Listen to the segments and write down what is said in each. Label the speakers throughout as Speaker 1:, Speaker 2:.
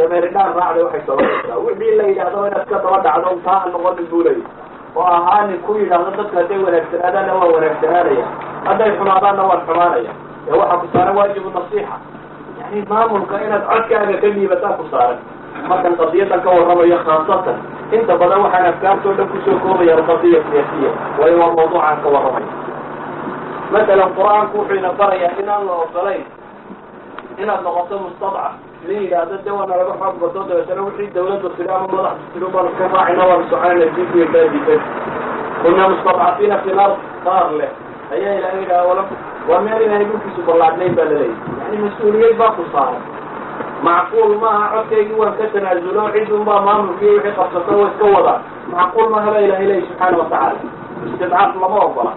Speaker 1: dameeridhaan raacday waxay sababaysaa wixii la yidhaahdo inaad ka daba dhacdo taa ha noqonin buu leeyahy oo ahaa nin ku yidhaahdo dadku hadday wanaagsanaadaanna waa wanaagsanaanaya hadday xumaadaanna waan xumaanaya ee waxaa ku saaran waajibu nasiixa yani maamulka inaad codkaaga ka dhiibataa ku saaran markan qadiyadan ka warramayo khaasatan inta badan waxaan afkaartoo dhan kusoo koobaya alqadiya siyaasiya waayo waa mawduucaan ka warramaya masalan qur-aanku wuxuu ina barayaa inaan la ogolayn inaad noqoto mustadcaf la yidhaahdo de waana laga xoog bato dabeetana wixii dawladda tiri ama madaxda tiri baan ka raacina waan soconayna diinkuya kaadisan kuna mustadcafiina fi lard qaar leh ayaa ilahay yidhaha wala waa meel inahay dhulkiisu ballaadnayn baa laleeyahy yani mas-uuliyad baa ku saaran macquul maaha codkaygii waan ka tanaasulo cidun baa maamulkiiyo wixii qabsato wa iska wadaa macquul maaha baa ilahay leeyahy subxaana watacaala istidcaaf lama ogola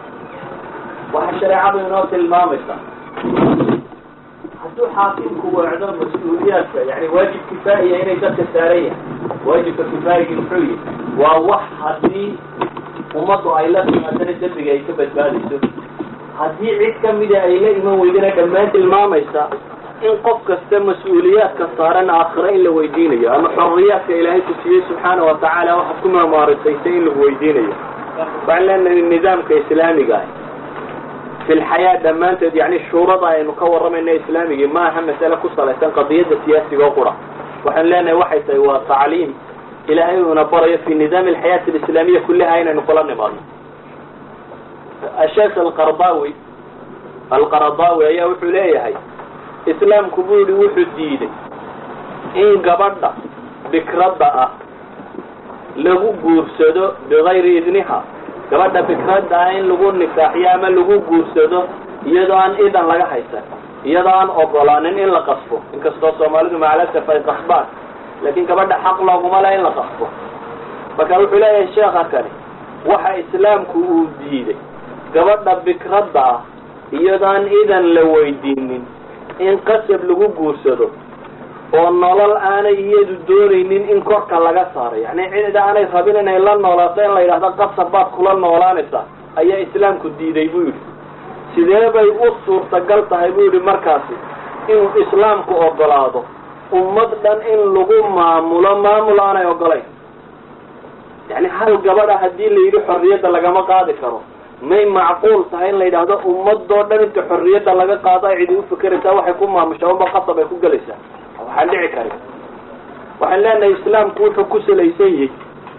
Speaker 1: waxaa shareecadu inoo tilmaamaysa hadduu xaakimku weecdo mas-uuliyaadka yani waajib kifaaiya inay dadka saaran yahay waajibka kifaayigii muxuu yihi waa wax haddii ummaddu ay la timaadana dembiga ay ka badbaadayso haddii cid kamida ay la iman weydana dhammaan tilmaamaysa in qof kasta mas-uuliyaadka saaran aakhiro in la weydiinayo ama xorriyaadka ilaahay ku siiyey subxaana wa tacaala waxaad ku maamaarisaysa in lagu weydiinayo waxaan leenahay nidaamka islaamiga ah fi lxayaa dhammaanteed yani shuurada aynu ka warramayna islaamigii ma aha masale ku salaysan qadiyadda siyaasiga oo qura waxaan leenahay waxay tahay waa tacliim ilaahay uuna barayo fi nidaami alxayaati alislaamiya kullaha inaynu kula nimaadno asheekh alqardawi alqaradawi ayaa wuxuu leeyahay islaamku buu yihi wuxuu diiday in gabadha bikradda ah lagu guursado bigayri idniha gabadha bikradda ah in lagu nikaaxiyo ama lagu guursado iyadoo aan idan laga haysan iyadoo aan ogolaanin in la qasbo inkastoo soomaalidu macalasaf ay qasbaan laakiin gabadha xaq looguma le in la qasbo marka wuxuu leeyahay sheekha kani waxa islaamku uu diiday gabadha bikradda ah iyadoo aan idan la weydiinin in qasab lagu guursado oo nolol aanay iyadu doonaynin in korka laga saaro yani cid aanay rabin inay la noolaato in la yidhahdo qasab baad kula noolaanaysaa ayaa islaamku diiday buu yidhi sidee bay u suurtagal tahay buu yidhi markaasi inuu islaamku ogolaado ummad dhan in lagu maamulo maamul aanay ogolayn yani hal gabadha haddii la yidhi xorriyadda lagama qaadi karo may macquul tahay in la yidhaahdo ummadoo dhan inta xorriyadda laga qaado ay cidi ufikeraysaa waxay ku maamushaa unba qasab ay ku gelaysaa waxaan dhici karin waxaan leenahay islaamku wuxuu ku salaysan yahay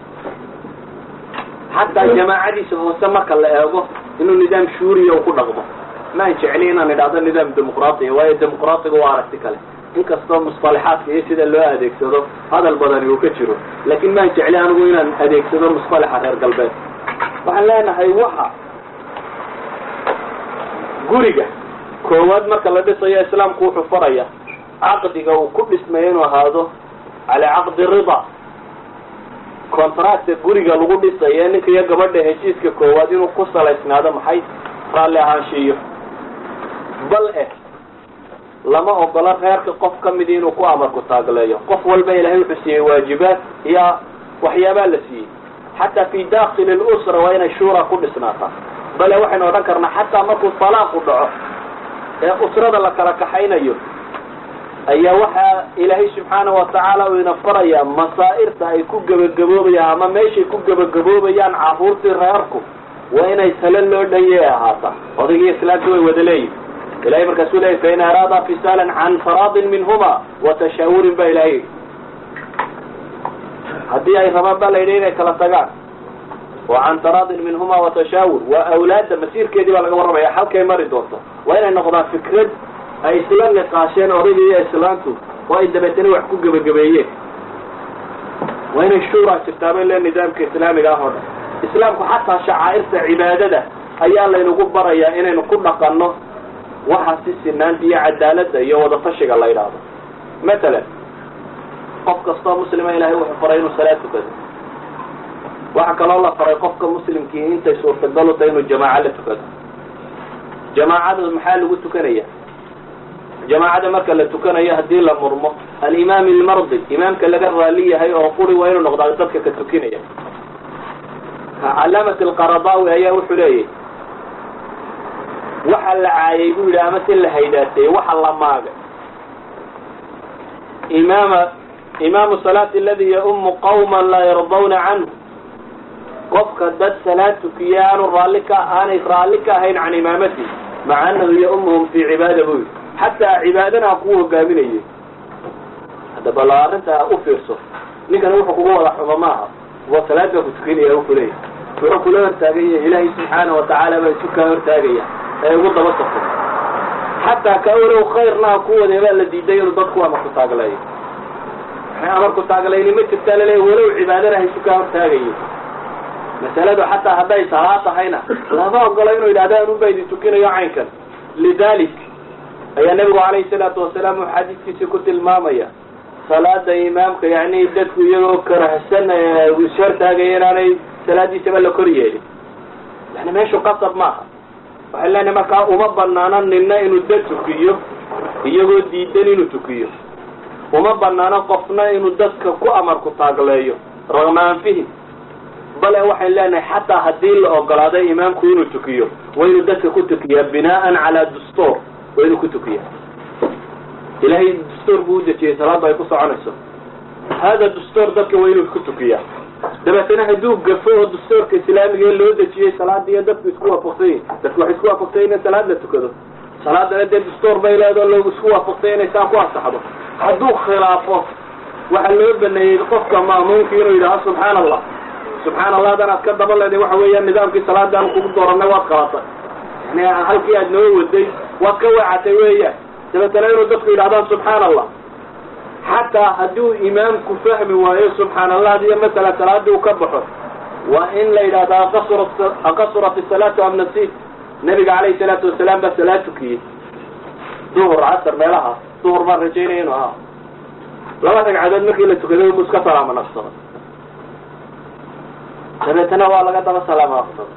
Speaker 1: xataa jamaacadiisa hoose marka la eego inuu nidaam shuuriya u ku dhaqmo maan jecli inaan idhahdo nidaam dimuqraatiya waayo dimuqraatiga waa aragti kale inkastoo musطalaxaadka iyo sida loo adeegsado hadal badani uu ka jiro laakin maan jecli anigu inaan adeegsado musطalaxa reer galbeed waxaan leenahay waxa guriga koowaad marka la dhisayo islaamku wuxuu faraya caqdiga uu ku dhismayo inuu ahaado calaa caqdi rida contracta guriga lagu dhisayo ninka iyo gabadha heshiiska koowaad inuu ku salaysnaado maxay raalli ahaanshiiyo bal eh lama ogola reerka qof ka midi inuu ku amarku taagleeyo qof walba ilahay wuxuu siiyey waajibaad iyo waxyaabaa la siiyey xataa fi dakili lusra waa inay shuura ku dhisnaataa bale waxaynu odhan karnaa xataa markuu talaaqu dhaco ee usrada la kala kaxaynayo ayaa waxaa ilaahay subxaana watacaala uu ina farayaa masaa'irta ay ku gebagaboobayaan ama meeshay ku gebagaboobayaan caruurtii reerku waa inay talo loo dhanye ahaataa odaygii islaamka way wada leeyihin ilahay markaasuu leeyay fain araada fisaalan can faraadin minhuma wa tashaawurin ba ilahay haddii ay rabaan baa la yidhi inay kala tagaan oo can taraadin minhuma wa tashaawur waa awlaadda masiirkeedii baa laga warramaya halkay mari doonto waa inay noqdaan fikrad ay isla niqaasheen odayga iyo islaantu oo ay dabeetana wax ku gebagabeeyeen waa inay shuura jirtaaba le nidaamka islaamiga ah oo dhan islaamku xataa shacaa'irta cibaadada ayaa laynagu barayaa inaynu ku dhaqanno waxa si sinaanta iyo cadaaladda iyo wadatashiga la yidhaahdo matalan qof kastoo muslima ilahay wuxuu faray inuu salaad tukado waxaa kaloo la faray qofka muslimkii intay suurtagal u tahay inuu jamaaco la tukado jamaacada maxaa lagu tukanaya jamaacada marka la tukanayo haddii la murmo alimaam ilmardi imaamka laga raali yahay oo quri waa inuu noqdaa dadka ka tukinaya calaamat alqaradawi ayaa wuxuu leeyahy waxa la caayay buu yidhi ama si la haydaateeyey waxa la maagay imaama imaamu salaati aladi yaumu qawma laa yardawna canhu qofka dad salaad tukiya aanu raalli ka aanay raalli ka ahayn can imaamatihi maca anahu yaumuhum fii cibaada buu yidhi xataa cibaadana ku hogaaminayay hadda bal arrinta u fiirso ninkani wuxuu kugu wada xumo maaha wa salaad baa ku tukinaya wuxuu leeyahy wuxuu kula hortaaganya ilaahay subxaana watacaala baa isu kaa hortaagaya ee ugu daba safo xataa ka walow khayrna ha ku wadee baa la diiday inuu dadku amarku taagleeyo amarku taaglayni ma jirtaa laleeya walow cibaadana ha isu kaa hortaagayo masaladu xataa hadday salaa tahayna lama ogola inuu yidhahda anunbaa idin tukinayo caynkan lidalik ayaa nebigu calayhi salaatu wasalaam uu xadiiskiisii ku tilmaamaya salaada imaamka yani dadku iyagoo karahsan ishortaagaya inaanay salaadiisaba la kor yeelin yani meeshu qasab maaha waxay leenahay markaa uma banaano nina inuu dad tukiyo iyagoo diidan inuu tukiyo uma banaano qofna inuu dadka ku amarku taagleeyo ragma anfihim bale waxay leenahay xataa haddii la ogolaaday imaamku inuu tukiyo waa inuu dadka ku tukiyaa binaan calaa dustuur waa inuu ku tukiya ilahay dastuur buu udejiyey salaaddu ay ku soconayso hada dastuur dadka waa inuu ku tukiyaa dabeetana hadduu gafo oo dastuurka islaamiga loo dejiyey salaadiiyo dadku isku waafaqsan yihin dadku waxay isku waafaqsan yihin in salaad la tukado salaadana dee dastuur bay leedao loogu isku waafaqsay inay saa ku ansaxdo hadduu khilaafo waxaa loo baneeyey qofka ma'muumka inuu yidhaaho subxaana allah subxaan allah hadan aad ka daba leeday waxa weeyaan nidaamkii salaadaan kugu dooranay waad qabatay yani halkii aad noo waday waad ka weecatay weeyaan dabeetana inuu dadku yidhahdaan subxaan allah xataa hadduu imaamku fahmi waayo subxaan allah iyo masala salaadii uu ka baxo waa in la yidhahdo aqasurat isalaatu am nasiit nabiga calayhi salaatu wasalaam baa salaad tukiyey duhur casar meelaha duhur baan rajaynaya inu ahaa laba ragcadood markii la tukaday mu iska salaamo naqsaday dabeetana waa laga daba salaamo naqsaday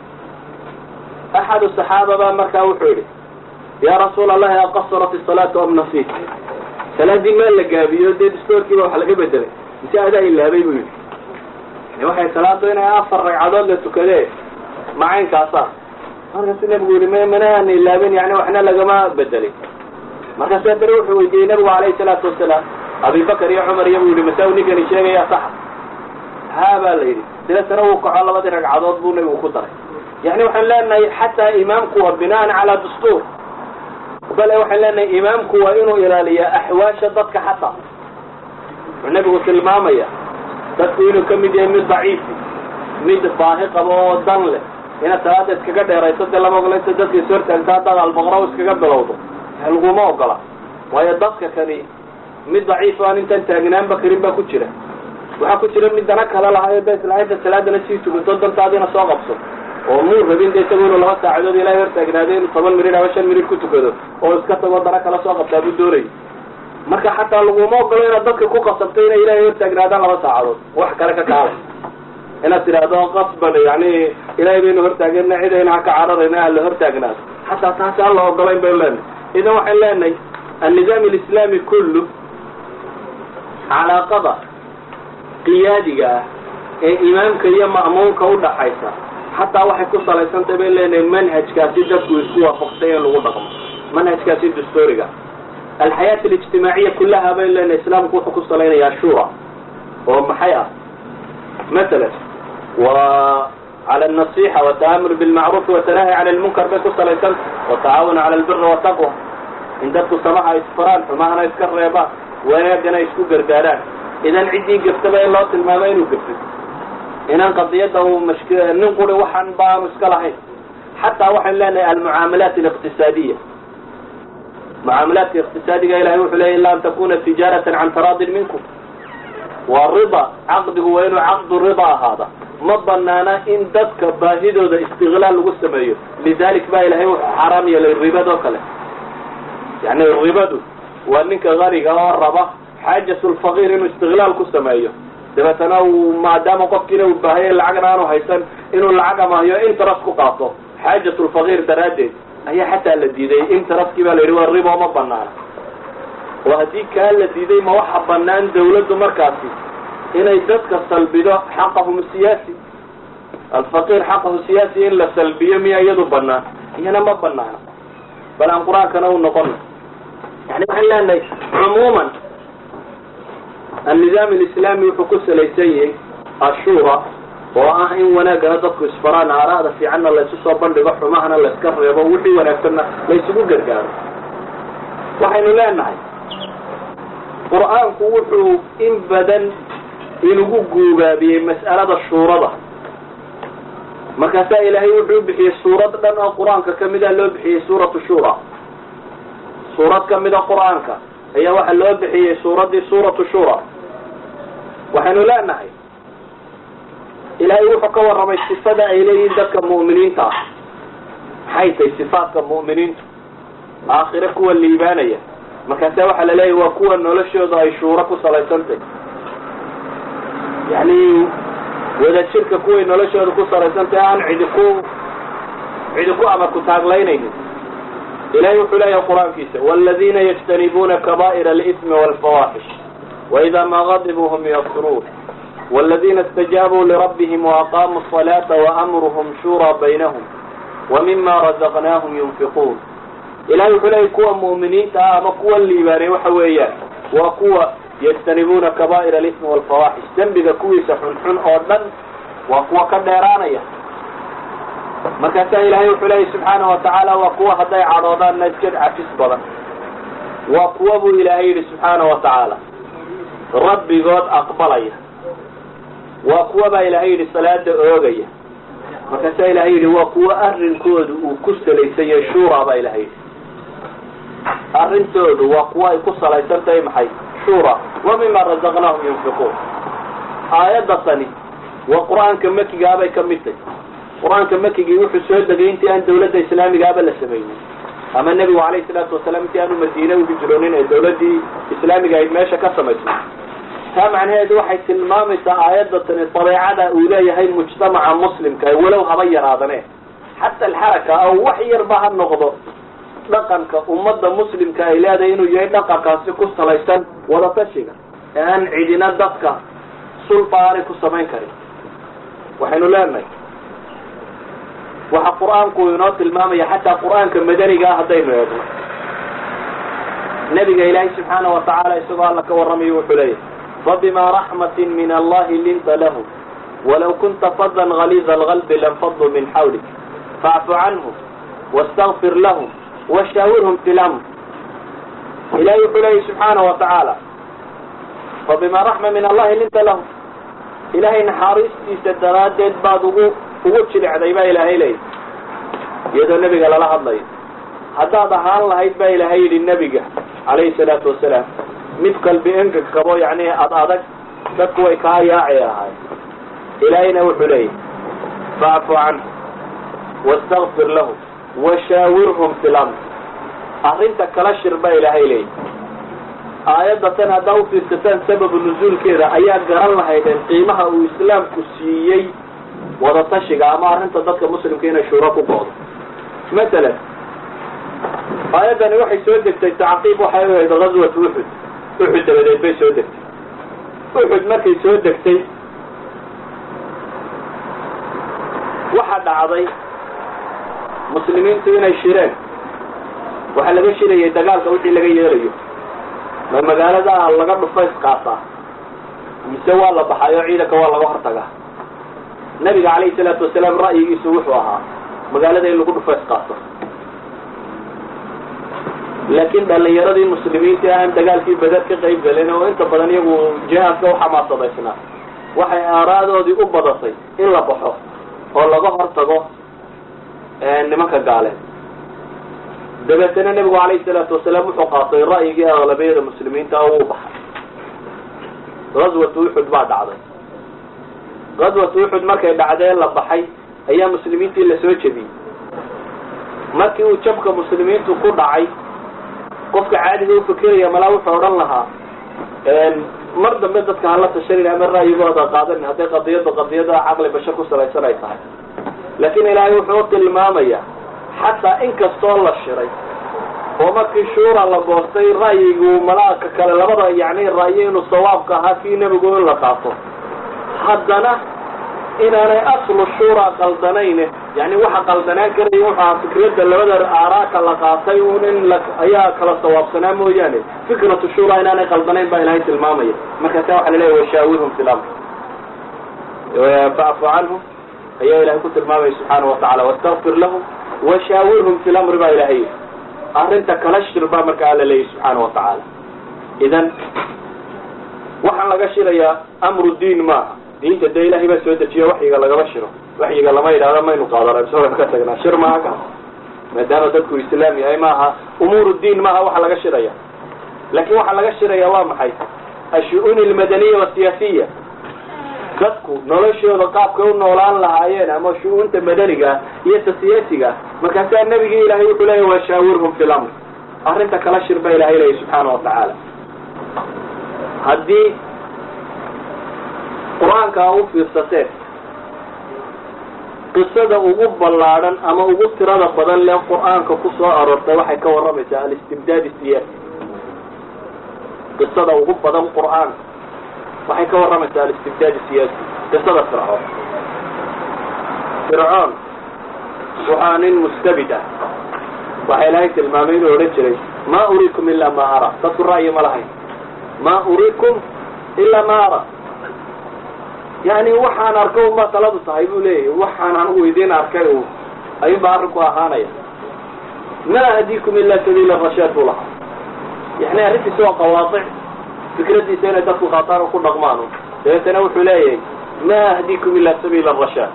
Speaker 1: axadu saxaaba baa markaa wuxuu yidhi ya rasuul allahi aqasurat isalaatu am nasiit salaadii maa la gaabiyo dee dastoorkiiba wax laga bedelay mise adaa ilaabay buu yidhi yani waxay salaadu inay afar ragcadood la tukadee macaynkaasa markaasu nabigu yihi m manaan ilaabin yani waxna lagama bedelin markaasu haddana wuxuu weydiiyey nabigu calayhi salaatu wasalaam abibakar iyo cumar iyo buu yihi masaa ninkani sheegaya saxa haa baa la yidhi dabeetana wuu kaco labadii ragcadood buu nabigu ku daray yani waxaan leenahay xataa imaamku waa binaan calaa dastuur bale waxaan leenahay imaamku waa inuu ilaaliyaa axwaasha dadka xataa wuxuu nabigu tilmaamaya dadku inuu ka mid yahay mid daciifi mid baahi qabo oo dan leh inaad salaada iskaga dheerayso dee lama ogola inta dadka is hortaagto haddaad albaqra iskaga bilowdo laguma ogola waayo dadka kani mid daciif aan intaan taagnaanba karin baa ku jira waxaa ku jira mid dana kale lahayo da islainta salaadana sii tugato dantaadina soo qabso oo muu rabin de isagu inuu laba saacadood ilahay hortaagnaado inuu toban minid ama shan minid ku tukado oo iska tago dana kala soo qabtaa buu doonay marka xataa laguma ogolo inaad dadka ku qasabto inay ilahay hortaagnaadaan laba saacadood wax kale ka kaalay inaad tidhaahdo qasban yani ilahay baynu hortaagana cidayna ha ka cararayna aan la hortaagnaado xataa taasi aan la ogolayn baynu leenahay idan waxaan leenahay annizaam alislaami kullu calaaqada qiyaadiga ah ee imaamka iyo ma'muumka udhaxaysa xataa waxay ku salaysantay bay leenahay manhajkaasi dadku isku waafaqsay in lagu dhaqmo manhajkaasi dastuuriga alxayaat alijtimaaciya kullaha bay leenahay islaamku wuxuu ku salaynayaa shura oo maxay ah masalan wa cala alnasixa wataamur bilmacruufi watanahi cala lmunkar bay ku salaysanta watacaawun cala albiri wataqwa in dadku samaha isfaraan xumahana iska reebaan wanaagana isku gargaaraan idan ciddii gaftaba in loo tilmaamo inuu gafto inaan qadiyadda uu mashk nin quri waxaan baanu iska lahayn xataa waxaynu leenahay almucaamalaat aliqtisaadiya mucaamalaadka iqtisaadiga ilahay wuxuu leya ila an takuna tijaaratan can taraadin minkum waa rida caqdigu waa inuu caqdu rida ahaada ma banaana in dadka baahidooda istiqlaal lagu sameeyo lidalik ba ilahay wuxuu xaaraam yeelay ribadoo kale yani ribadu waa ninka qaniga oo raba xaajat lfaqiir inuu istiqlaal ku sameeyo dabeetana uu maadaama qofkiina uu baahaya lacagna aanu haysan inuu lacag amahyo interest ku qaato xaajat lfaqiir daraaddeed ayaa xataa la diiday interestki baa la yidhi waa ribo ma banaana oo haddii kaa la diiday ma waxa banaan dawladdu markaasi inay dadka salbido xaqahum siyaasi alfaqiir xaqahu siyaasi in la salbiyo miya iyadu banaan iyana ma banaana bal aan qur-aankana u noqono yani waxaan leenahay cumuuman annidaam alislaami wuxuu ku salaysan yahay ashuura oo ah in wanaaggana dadku isfaraan aaraada fiicanna laysu soo bandhigo xumahana layska reebo wixii wanaagsanna laysugu gargaaro waxaynu leenahay qur-aanku wuxuu in badan inugu guubaabiyey mas'alada shuurada markaasaa ilaahay wuxuu bixiyey suurad dhan oo qur-aanka kamida loo bixiyey suuratu shura suurad kamida qur-aanka ayaa waxaa loo bixiyey suuraddii suuratu shura waxaynu leenahay ilaahay wuxuu ka warramay sifada ay leeyihiin dadka mu'miniinta ah maxay tahay sifaadka mu'miniintu aakhire kuwa liibaanaya markaasa waxaa la leeyahy waa kuwa noloshooda ay shuuro ku salaysantahy yani wadajirka kuway noloshooda ku salaysantahy aan cidi ku cidi ku amar ku taaglaynaynin ilahay wuxuu leeyahay qur-aankiisa wاladina yجtanibuuna kaba'ir اlإثmi wاlfawaaxish وإida ma غadibuu hm ykfiruun wاladina اstajaabuu lirabbihim وأqamuu الصلاaةa وأmruhm shurى baynahum وmima razaqnaahum yunfiquun ilahay wuxuu leeyahy kuwa mu'miniinta ah ama kuwa liibaanay waxa weeyaan waa kuwa yجtanibuuna kaba'ir اlإثmi wاlfawaaxish dembiga kuwiisa xunxun oo dhan waa kuwa ka dheeraanaya markaasaa ilaahay wuxuu leeyahy subxaanahu watacaala waa kuwa hadday cadhoodaanna iska cafis badan waa kuwa buu ilaahay yidhi subxaanahu watacaala rabbigood aqbalaya waa kuwa baa ilaahay yidhi salaada oogaya markaasaa ilahay yidhi waa kuwa arrinkoodu uu ku salaysan yahay shura baa ilahay yidhi arrintoodu waa kuwa ay ku salaysan tahay maxay shura wa mima razaqnaahum yunfiquun aayadda tani waa qur-aanka makigaabay ka mid tahy qur-aanka makigii wuxuu soo degay intii aan dawladda islaamigaaba la samaynin ama nebigu calayhi salaatu wasalaam intii aanu madiine u hijroonin ee dawladdii islaamiga ayd meesha ka samaysnay taa macnaheedu waxay tilmaamaysaa aayadda tani dabeecada uu leeyahay mujtamaca muslimka walow haba yaraadane xata alxaraka aw wax yarba ha noqdo dhaqanka ummadda muslimka ay leedahay inuu yahay dhaqankaasi ku salaysan wadatashiga ee aan cidina dadka sulba aanay ku samayn karin waxaynu leenahay waxa qur-aanku inoo tilmaamaya xataa qur-aanka madanigaa haddaynu eegno nabiga ilaahay subxaana watacaala isagoo alla ka warramayo wuxuu leeyahy fabima raxmatin min allahi linta lahum walaw kunta fadan galiida algalbi lanfaduu min xawlik faacfu canhum wastakfir lahum washaawirhum fi lamr ilahay wuxuu leeyahy subxaana watacaala fabima raxma min allahi linta lahum ilahay naxaariistiisa daraaddeed baad ugu ugu jilicday baa ilaahay leeyahy iyadoo nebiga lala hadlayo haddaad ahaan lahayd baa ilaahay yidhi nebiga calayhi salaatu wasalaam mid qalbi engeg qabo yacni ad adag dadku way kaa yaaci lahaay ilaahayna wuxuu leeyahy facfu canhu wastakfir lahum washaawirhum fi lamr arrinta kala shir baa ilaahay leeyahy aayadda tan haddaa ufiirsataan sababu nuzuulkeeda ayaa garan lahaydeen qiimaha uu islaamku siiyey wadatashiga ama arrinta dadka muslimka inay shuuro ku go'do masalan aayaddani waxay soo degtay tacqiib waxay u ahayd gazwat uxud uxud dabadeed bay soo degtay uxud markay soo degtay waxa dhacday muslimiintu inay shireen waxaa laga shirayay dagaalka wixii laga yeelayo ma magaalada laga dhufays qaataa mise waa la baxay oo ciidanka waa laga hortagaa nabiga calayhi salaatu wasalaam ra'yigiisu wuxuu ahaa magaalada in lagu dhufays qaato laakiin dhalinyaradii muslimiinta aan dagaalkii badar ka qayb gelin oo inta badan iyagu jihaadka u xamaasadaysnaa waxay aaraadoodii u badatay in la baxo oo laga hortago nimanka gaaleed dabeetana nebigu calayhi salaatu wasalaam wuxuu qaatay ra'yigii aqlabiyada muslimiinta oo uu baxay gazwatu uxud baa dhacday gazwatu uxud markay dhacdee la baxay ayaa muslimiintii lasoo jebiyey markii uu jabka muslimiintu ku dhacay qofka caadiga ufikiraya malaa wuxuu odhan lahaa mar dambe dadka hala tashanin ama ra'yigooda qaadanin hadday qadiyadda qadiyada caqli bashar ku salaysan ay tahay laakiin ilaahay wuxuu u tilmaamayaa xataa inkastoo la shiray oo markii shuura la goostay ra'yigu malaaka kale labada yacni ra'yo inuu sawaabka ahaa kii nebigu in la qaato haddana inaanay aslu shuura qaldanayne yani waxa qaldanaan karaya wuxu aha fikradda labada aaraaka la qaatay un in la ayaa kala sawaabsanaa mooyaane fikratu shura inaanay qaldanayn baa ilahay tilmaamaya markaasa waxa la leeya washaawirhum fi lamr facfu canhum ayaa ilahay ku tilmaamaya subxaana watacala wastakfir lahum washaawirhum fi lamri baa ilahay arrinta kala shir baa marka alla leeyahy subxaana watacaala idan waxaan laga shirayaa amru diin maaha diinta dee ilahay baa soo dejiyo waxyiga lagama shiro waxyiga lama yidhahdo maynu qaadana isagoo ka tagnaa shir maaha kaas maadaama dadku islaam yahay maaha umuur diin maaha waxa laga shiraya laakin waxaa laga shiraya waa maxay ashu-uun almadaniya wasiyaasiya dadku noloshooda qaabkay u noolaan lahaayeen ama shu-uunta madaniga iyo ta siyaasiga markaasaa nebigii ilahay wuxuu leeya washaawirhum fi lamr arrinta kala shir ba ilahay leeya subxaana watacaala haddii qur-aanka a u fiirsateen qisada ugu ballaadhan ama ugu tirada badan lee qur-aanka ku soo aroortay waxay ka warramaysaa alistibdaad siyaasi qisada ugu badan qur-aanka waxay ka warramaysaa alistibdaad siyaasi qisada fircoon fircoon waxaa nin mustabid ah waxaa ilaahay tilmaamay inuu odhan jiray ma uriikum ilaa ma ara dadku ra'yi ma lahayn ma uriikum ilaa ma ara yani waxaan arkay unbaa taladu tahay buu leeyahy waxaan anigu idiin arkay u ayuunbaa arrinku ahaanaya ma ahdiikum ilaa sabiila rashaad buu lahaa yani arrintiisa waa qawaadic fikradiisa inay dadku qaataan oo ku dhaqmaan dabeetana wuxuu leeyahay ma ahdiikum ilaa sabiila rashaad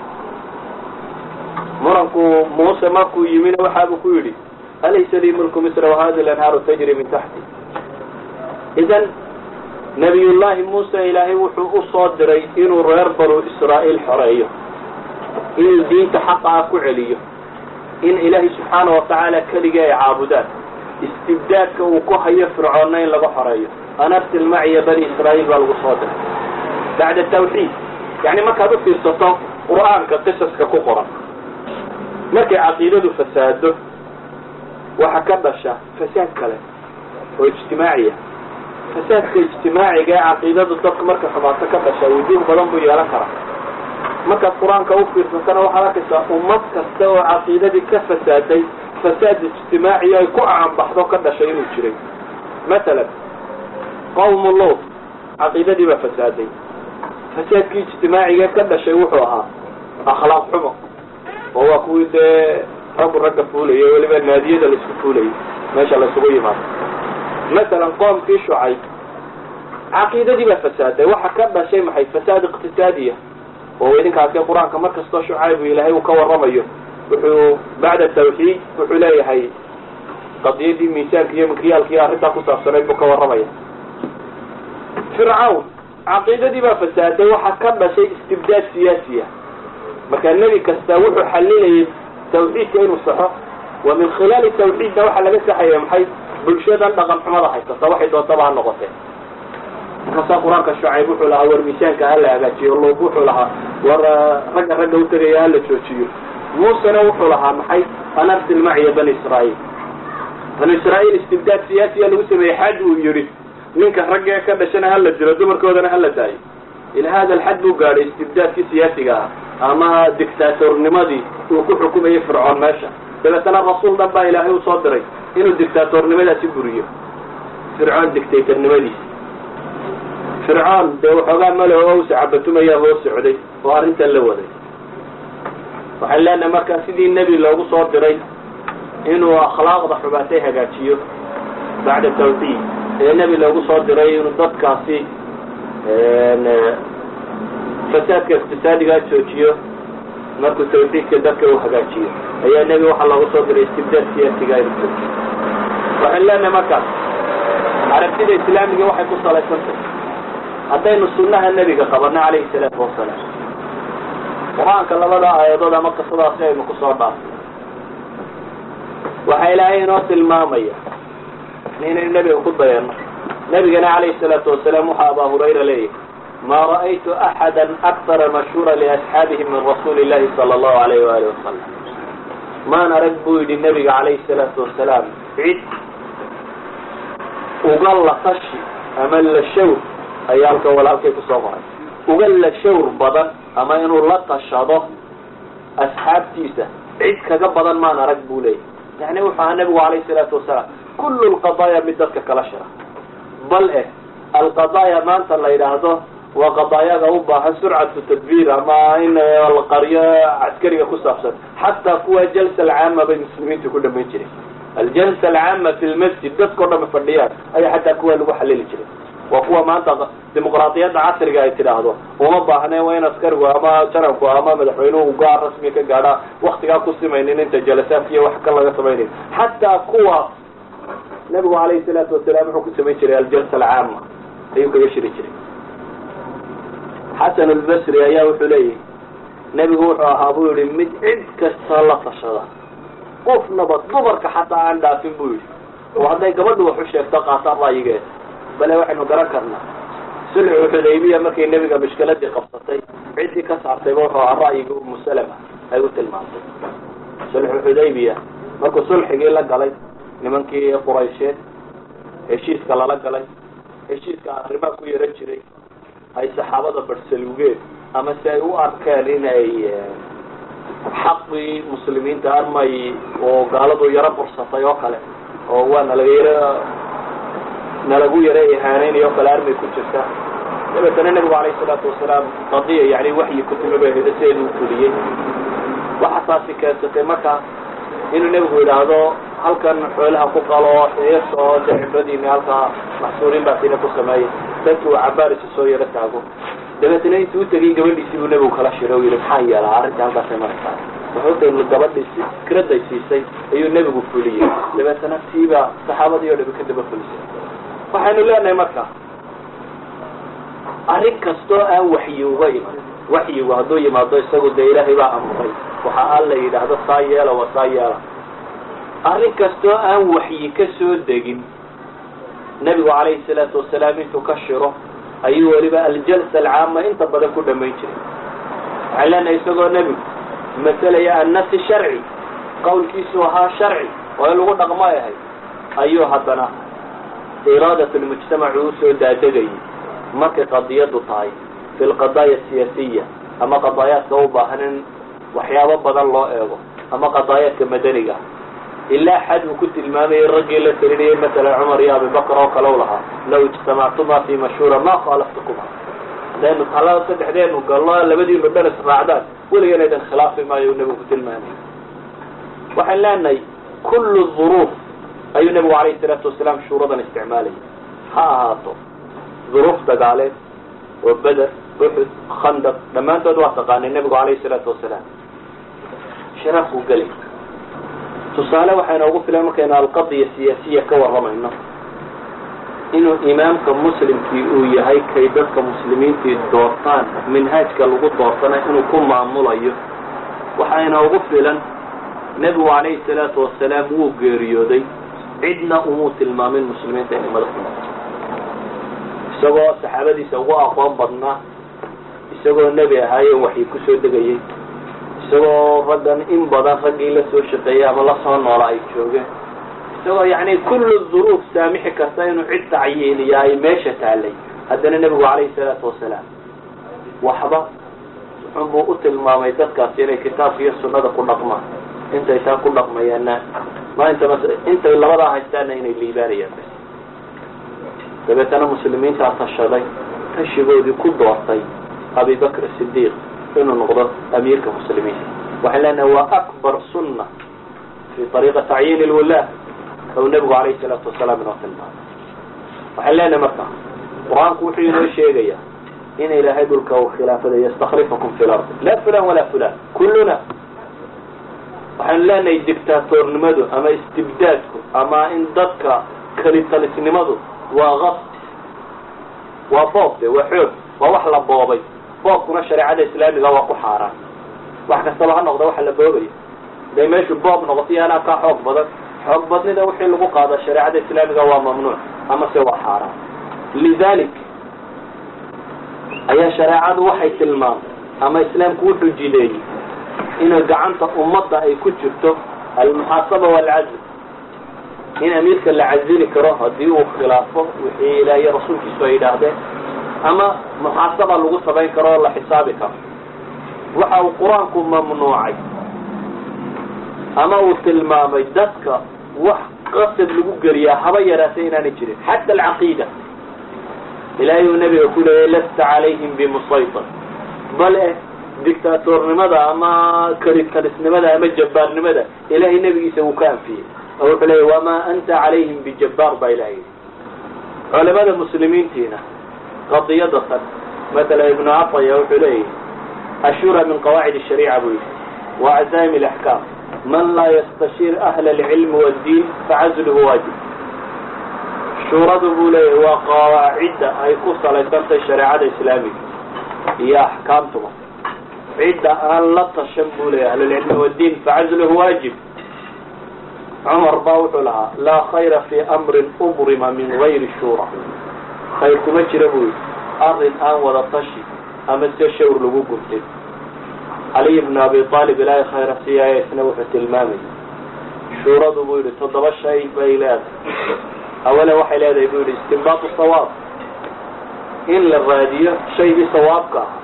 Speaker 1: muranku muuse markuu yimina waxaabuu ku yidhi alaysa lii mulku misra wahadi lanhaaru tajri min taxti idan nabiyullaahi muuse ilaahay wuxuu u soo diray inuu reer banu israa'iil xoreeyo inuu diinta xaqa ah ku celiyo in ilaahay subxaana watacaala keligii ay caabudaan istibdaadka uu ku hayo fircoonna in laga xoreeyo an arsil maciya bani israa'iil baa lagu soo diray bacda tawxiid yani markaad u fiirsato qur'aanka qisaska ku qoran markay caqiidadu fasaado waxa ka dhasha fasaad kale oo ijtimaaciya fasaadka ijtimaaciga ee caqiidadu dadku markay xumaato ka dhasha wujuuh badan buu yeelan karaa markaad qur-aanka u fiirsatana waxaad arkaysaa ummad kasta oo caqiidadii ka fasaaday fasaad ijtimaaciya ay ku acanbaxdo ka dhashay inuu jiray masalan qawmu luut caqiidadii baa fasaaday fasaadkii ijtimaaciga ka dhashay wuxuu ahaa akhlaaq xumo oo waa kuwii dee raggu ragga fuulayay weliba naadiyada laisku fuulayay meesha laysugu yimaado masalan qoomkii shucay caqiidadii baa fasaaday waxa ka dhashay maxay fasaad iqtisaadiya oo idinkaasi qur-aanka mar kastoo shucaybu ilaahay uu ka warramayo wuxuu bacda tawxiid wuxuu leeyahay qadiyadii miisaanka iyo mikyaalkii arrintaa ku saabsanayd buu ka warramaya fircawn caqiidadii baa fasaaday waxa ka dhashay istibdaad siyaasiya marka nebi kasta wuxuu xalilayay tawxiidka inuu saxo wa min khilaali tawxiidna waxaa laga saxaya maxay bulshadan dhaqan xumada haysata waxay doontaba ha noqotee markaasaa qur-aanka shucayb wuxuu lahaa war miisaanka hala hagaajiyo luub wuxuu lahaa war ragga ragga u tegaya hala joojiyo muusena wuxuu lahaa maxay an arsil maciya bani israa'iil banu israa'iil istibdaad siyaasiya lagu sameeyey xad uu yidhi ninka raggee ka dhashana hala dilo dumarkoodana hala daayo ila hada alxad buu gaadhay istibdaadkii siyaasiga ah ama dictaatornimadii uu ku xukumayay fircoon meesha dabeetana rasuul dhan baa ilaahay u soo diray inuu dictaatornimadaasi buriyo fircoon dictatornimadiisi fircoon dee waxoogaa maleho o sacabatumaya hoo socday oo arrintan la waday waxaan leenahay markaa sidii nebi loogu soo diray inuu akhlaaqda xubaatay hagaajiyo bacda tawxiid ee nebi loogu soo diray inuu dadkaasi fasaadka iqtisaadigaa joojiyo markuu tawxiidka dadka uu hagaajiyo ayaa nebi waxaa loogu soo diray istibdaad siyaasiga inuu joojiyo waxaan leenahay markaas aragtida islaamiga waxay ku salaysantahy haddaynu sunnaha nebiga qabanno calayhi salaatu wasalaam qur-aanka labada aayadood ama qisadaasi aynu kusoo dhaafay waxaa ilaahay inoo tilmaamaya inaynu nebiga ku dayano nebigana calayhi salaatu wasalaam waxaa abaa hurayra leeyahay ma ra'aytu axada akara mashhuura liasxaabihi min rasuuli illahi sala allahu alayh waali wasalam maan arag buu yidhi nebiga calayhi salaatu wasalaam cid uga latashi ama la shawr ayaa halka walaalkay kusoo qoray uga la shawr badan ama inuu la tashado asxaabtiisa cid kaga badan maan arag buu leeyahy yani wuxuu ahaa nabigu alayhi salaatu wasalaam kullu lqadaaya mid dadka kala shira bal eh alqadaaya maanta la yidhaahdo waa qadaayaga u baahan surcatu tadbiir ama in la qaryo caskariga ku saabsan xataa kuwa jalsa alcaama bay muslimiintu ku dhamayn jiray aljalsa alcaama fi lmasjid dadkao dhama fadhiyaan ayaa xataa kuwa lagu xalili jiray waa kuwa maanta dimuqraadiyadda casriga ay tidhaahdo uma baahne waa in askarigu ama janabku ama madaxweynuhu gaar rasmi ka gaadhaa waktigaa ku simaynin inta jalasaadka iyo wax ka laga samaynayn xataa kuwa nabigu alayhi salaatu wasalaam wuxuu ku samayn jiray aljalsa alcaama ayuu kaga shiri jiray xasan albasri ayaa wuxuu leeyahy nebigu wuxuu ahaa buu yihi mid cid kasta la tashada qofnaba dumarka xataa aan dhaafin buu yidhi oo hadday gabadhu wax u sheegto qaataan ra'yigeeda bale waxaynu garan karnaa sulxu xudaybiya markay nebiga mishkiladii qabsatay ciddii ka saartayba wuxuu ahaa ra'yigii umu salama ay u tilmaantay sulxu xudaybiya markuu sulxigii la galay nimankii quraysheed heshiiska lala galay heshiiska arrimaa ku yaran jiray ay saxaabada barsaluugeen ama si ay u arkeen in ay xaqii muslimiinta armay oo gaaladu yaro bursatay oo kale oo waa nalaga yaro nalagu yaro ihaaneynayo o kale armay ku jirta dabeetana nebigu alayhi salaatu wasalaam qadiya yani waxyi ku timi bay heda sideedu u fuliyey waxa taasi keensatay marka inuu nebigu yidhaahdo halkan xoolaha ku qalo xiis oo de cibradiina halkaa maxsuuriin baasina ku sameeyay dadki uu cabaarisa soo yaro taago dabeetana intuu utegay gabadhiisii buu nebigu kala shiray o yihi maxaa yeelaa arrintii halkaasay maraysaa wuxuu gabadhii si fikraday siisay ayuu nebigu fuliyey dabeetana tiibaa saxaabadii oo dhami ka daba fulisay waxaynu leenahay marka arrin kastoo aan waxyi uga iman waxyigu hadduu yimaado isagu dee ilaahay baa amray waxa alla yidhaahdo saa yeela waa saa yeela arrin kastoo aan waxyi ka soo degin nebigu calayhi salaatu wasalaam intuu ka shiro ayuu weliba aljalsa alcaama inta badan ku dhamayn jiray waxaan leenahay isagoo nebigu masalaya annasi sharci qawlkiisu ahaa sharci oo in lagu dhaqmo ay ahayd ayuu haddana iraadat lmujtamaci usoo daadegayay markay qadiyadu tahay fi lqadaaya asiyaasiya ama qadaayaadka u baahan in waxyaabo badan loo eego ama qadaayaadka madaniga ilaa xad uu ku tilmaamayay raggii la talinayay masalan cumar iyo abibakr oo kale u lahaa law ijtamactuma fi mashhuura ma khaalaftukuma hadaynu talada saddexdeenu galno labadiinu dhan israacdaan weligan aydan khilaafi maayo uu nebigu ku tilmaamay waxaan leenahay kullu duruuf ayuu nebigu calayhi salaatu wasalaam shuuradan isticmaalayay ha ahaato duruuf dagaaleed oo beder uxud khandaq dhammaantood waa taqaanay nebigu calayhi salaatu wasalaam sharaafkuu gelay tusaale waxaa inoogu filan markaynu alqadiya siyaasiya ka warramayno inuu imaamka muslimkii uu yahay kay dadka muslimiintii doortaan minhaajka lagu doortana inuu ku maamulayo waxaa inoogu filan nebigu calayhi salaatu wasalaam wuu geeriyooday cidna umuu tilmaamin muslimiinta inay madax ku noqoto isagoo saxaabadiisa ugu aqoon badnaa isagoo nebi ahaayen waxyi ku soo degayay isagoo raggan in badan raggii la soo shaqeeyay ama la soo noola ay joogeen isagoo yacni kullu duruuf saamixi karta inuu cid tacyiiniya ay meesha taallay haddana nebigu calayhi salaatu wasalaam waxba wuxunbuu u tilmaamay dadkaasi inay kitaabka iyo sunnada ku dhaqmaan intay taa ku dhaqmayaanna maalinta mas intay labadaa haystaanna inay liibaanayaan bas dabeetana muslimiintaa tashaday tashigoodii ku doortay abibakr sidiiq inuu noqdo amiirka muslimiinta waxaan leenahay waa akbar sunna fi ariiqa tacyiin lwulaah ou nebigu calayhi salaatu wasalaam inoo tilmaamay waxaan leenahay marka qur-aanku wuxuu inoo sheegayaa in ilaahay dhulka uu khilaafada yastaklifakum fi lardi la fulan walaa fulan kulluna waxaanu leenahay dictaatornimadu ama istibdaadku ama in dadka kalitalisnimadu waa qas waa boob de waa xoog waa wax la boobay boobkuna shareecada islaamiga waa ku xaaraan wax kastaba ha noqda waxa la boobayo haday meeshu boob noqoto iyo anaa kaa xoog badan xoog badnida wixii lagu qaada shareecada islaamiga waa mamnuuc ama se waa xaaraan lidalik ayaa shareecadu waxay tilmaamtay ama islaamku wuxuu jideeyey inay gacanta ummadda ay ku jirto almuxaasaba waalcazl in amiirka la cazili karo haddii uu khilaafo wixii ilaah iyo rasuulkiisu ay yidhaahdeen ama muxaasaba lagu samayn karo oo la xisaabi karo waxa uu qur-aanku mamnuucay ama uu tilmaamay dadka wax qasab lagu geliyaa haba yaraatay inaanay jirin xata alcaqiida ilaahay uu nabiga ku leeyay lasta calayhim bimusaytir bale dictaatornimada ama karisnimada ama jabbaarnimada ilahay nebigiisa wuu ka anfiyey oo wuxuu leeyay wamaa anta calayhim bijabbaar baa ilahay yidhi culamada muslimiintiina qadiyada tan matala ibnu cataya wuxuu leeyahy ashura min qawaacid shariica buu yidhi wa cazaa'im alaxkaam man laa yastashiir ahla alcilmi waddiin facazluhu waajib shuuradu buu leeyahy waa qawaacidda ay ku salaysantahay shareecada islaamiga iyo axkaamtuba cidda aan la tashan buu leeyahy ahlulcilmi waddiin facazluhu waajib cumar baa wuxuu lahaa laa khayra fi amrin ubrima min gayri shura khayr kuma jira buu yidhi arrin aan wada tashi ama se shawr lagu gurtay caliy bnu abi aalib ilaahay khayra siyaaya isna wuxuu tilmaamay shuuradu buu yidhi toddoba shay bay leedahay awalan waxay leedahay buu yidhi istinbaatu sawaab in la raadiyo shaygii sawaabka ah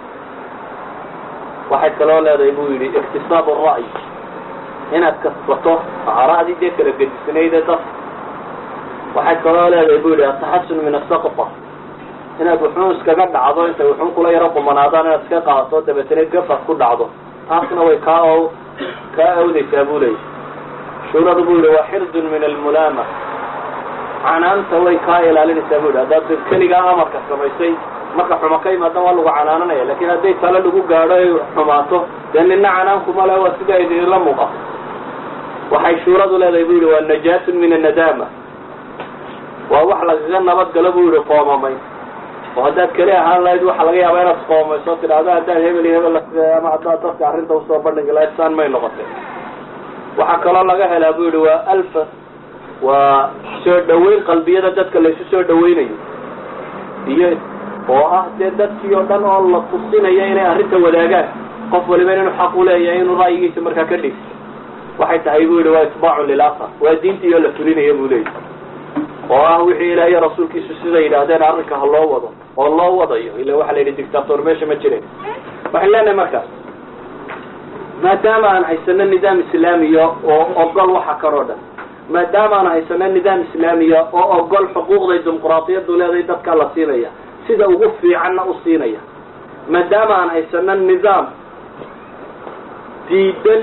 Speaker 1: waxay kaloo leedahay buu yidhi iktisaab ra'y inaad kasbato ara'dii dee kala gedisnayde dad waxay kaloo leedahay buu yidhi ataxasun min asaqta inaad wuxuun iskaga dhacdo intay wuxuun kula yaro qumanaadaan inaad iska qaadato dabeetana gafad ku dhacdo taasna way kaa o kaa awdaysaa buu leeyay shuuradu buu yidhi waa xirdun min almulaama canaanta way kaa ilaalinaysaa buu yidhi haddaad keligaa amarka samaysay marka xuma ka imaadan waa lagu canaananaya lakin hadday tale lagu gaadho ay xumaato dee nina canaankuma le waa sida idinla muuqato waxay shuuradu leedahay buu yidhi waa najaatun min annadaama waa wax lagaga nabadgalo buu yidhi qoomamay oo haddaad keli ahaan lahayd waxa laga yaabaa inaad qoomayso tidhaahdo haddaad hebel iyo hebel ama haddaad dadka arrinta usoo bandhigi lahayd saan may noqotay waxaa kaloo laga helaa buu yidhi waa alfa waa soo dhaweyn qalbiyada dadka laysu soo dhaweynayo iyo oo ah dee dadkii oo dhan oo la tusinayo inay arrinta wadaagaan qof waliba inuu xaq u leeyahay inuu ra'yigiisa markaa ka dhigto waxay tahay buu yidhi waa itbaacun lilakhar waa diintii oo la fulinaya buu leeyahy oo ah wixii ilaah iyo rasuulkiisu siday yidhaahdeen arrinka ha loo wado oo loo wadayo ila waxaa la yidhi dictator meesha ma jirin waxaan leenahay markaas maadaama aan haysano nidaam islaamiya oo ogol waxa kan oo dhan maadaama aan haysano nidaam islaamiya oo ogol xuquuqday dimuqraadiyaddu leedahay dadkaa la siinaya sida ugu fiicanna u siinaya maadaama aan haysano nidaam diidan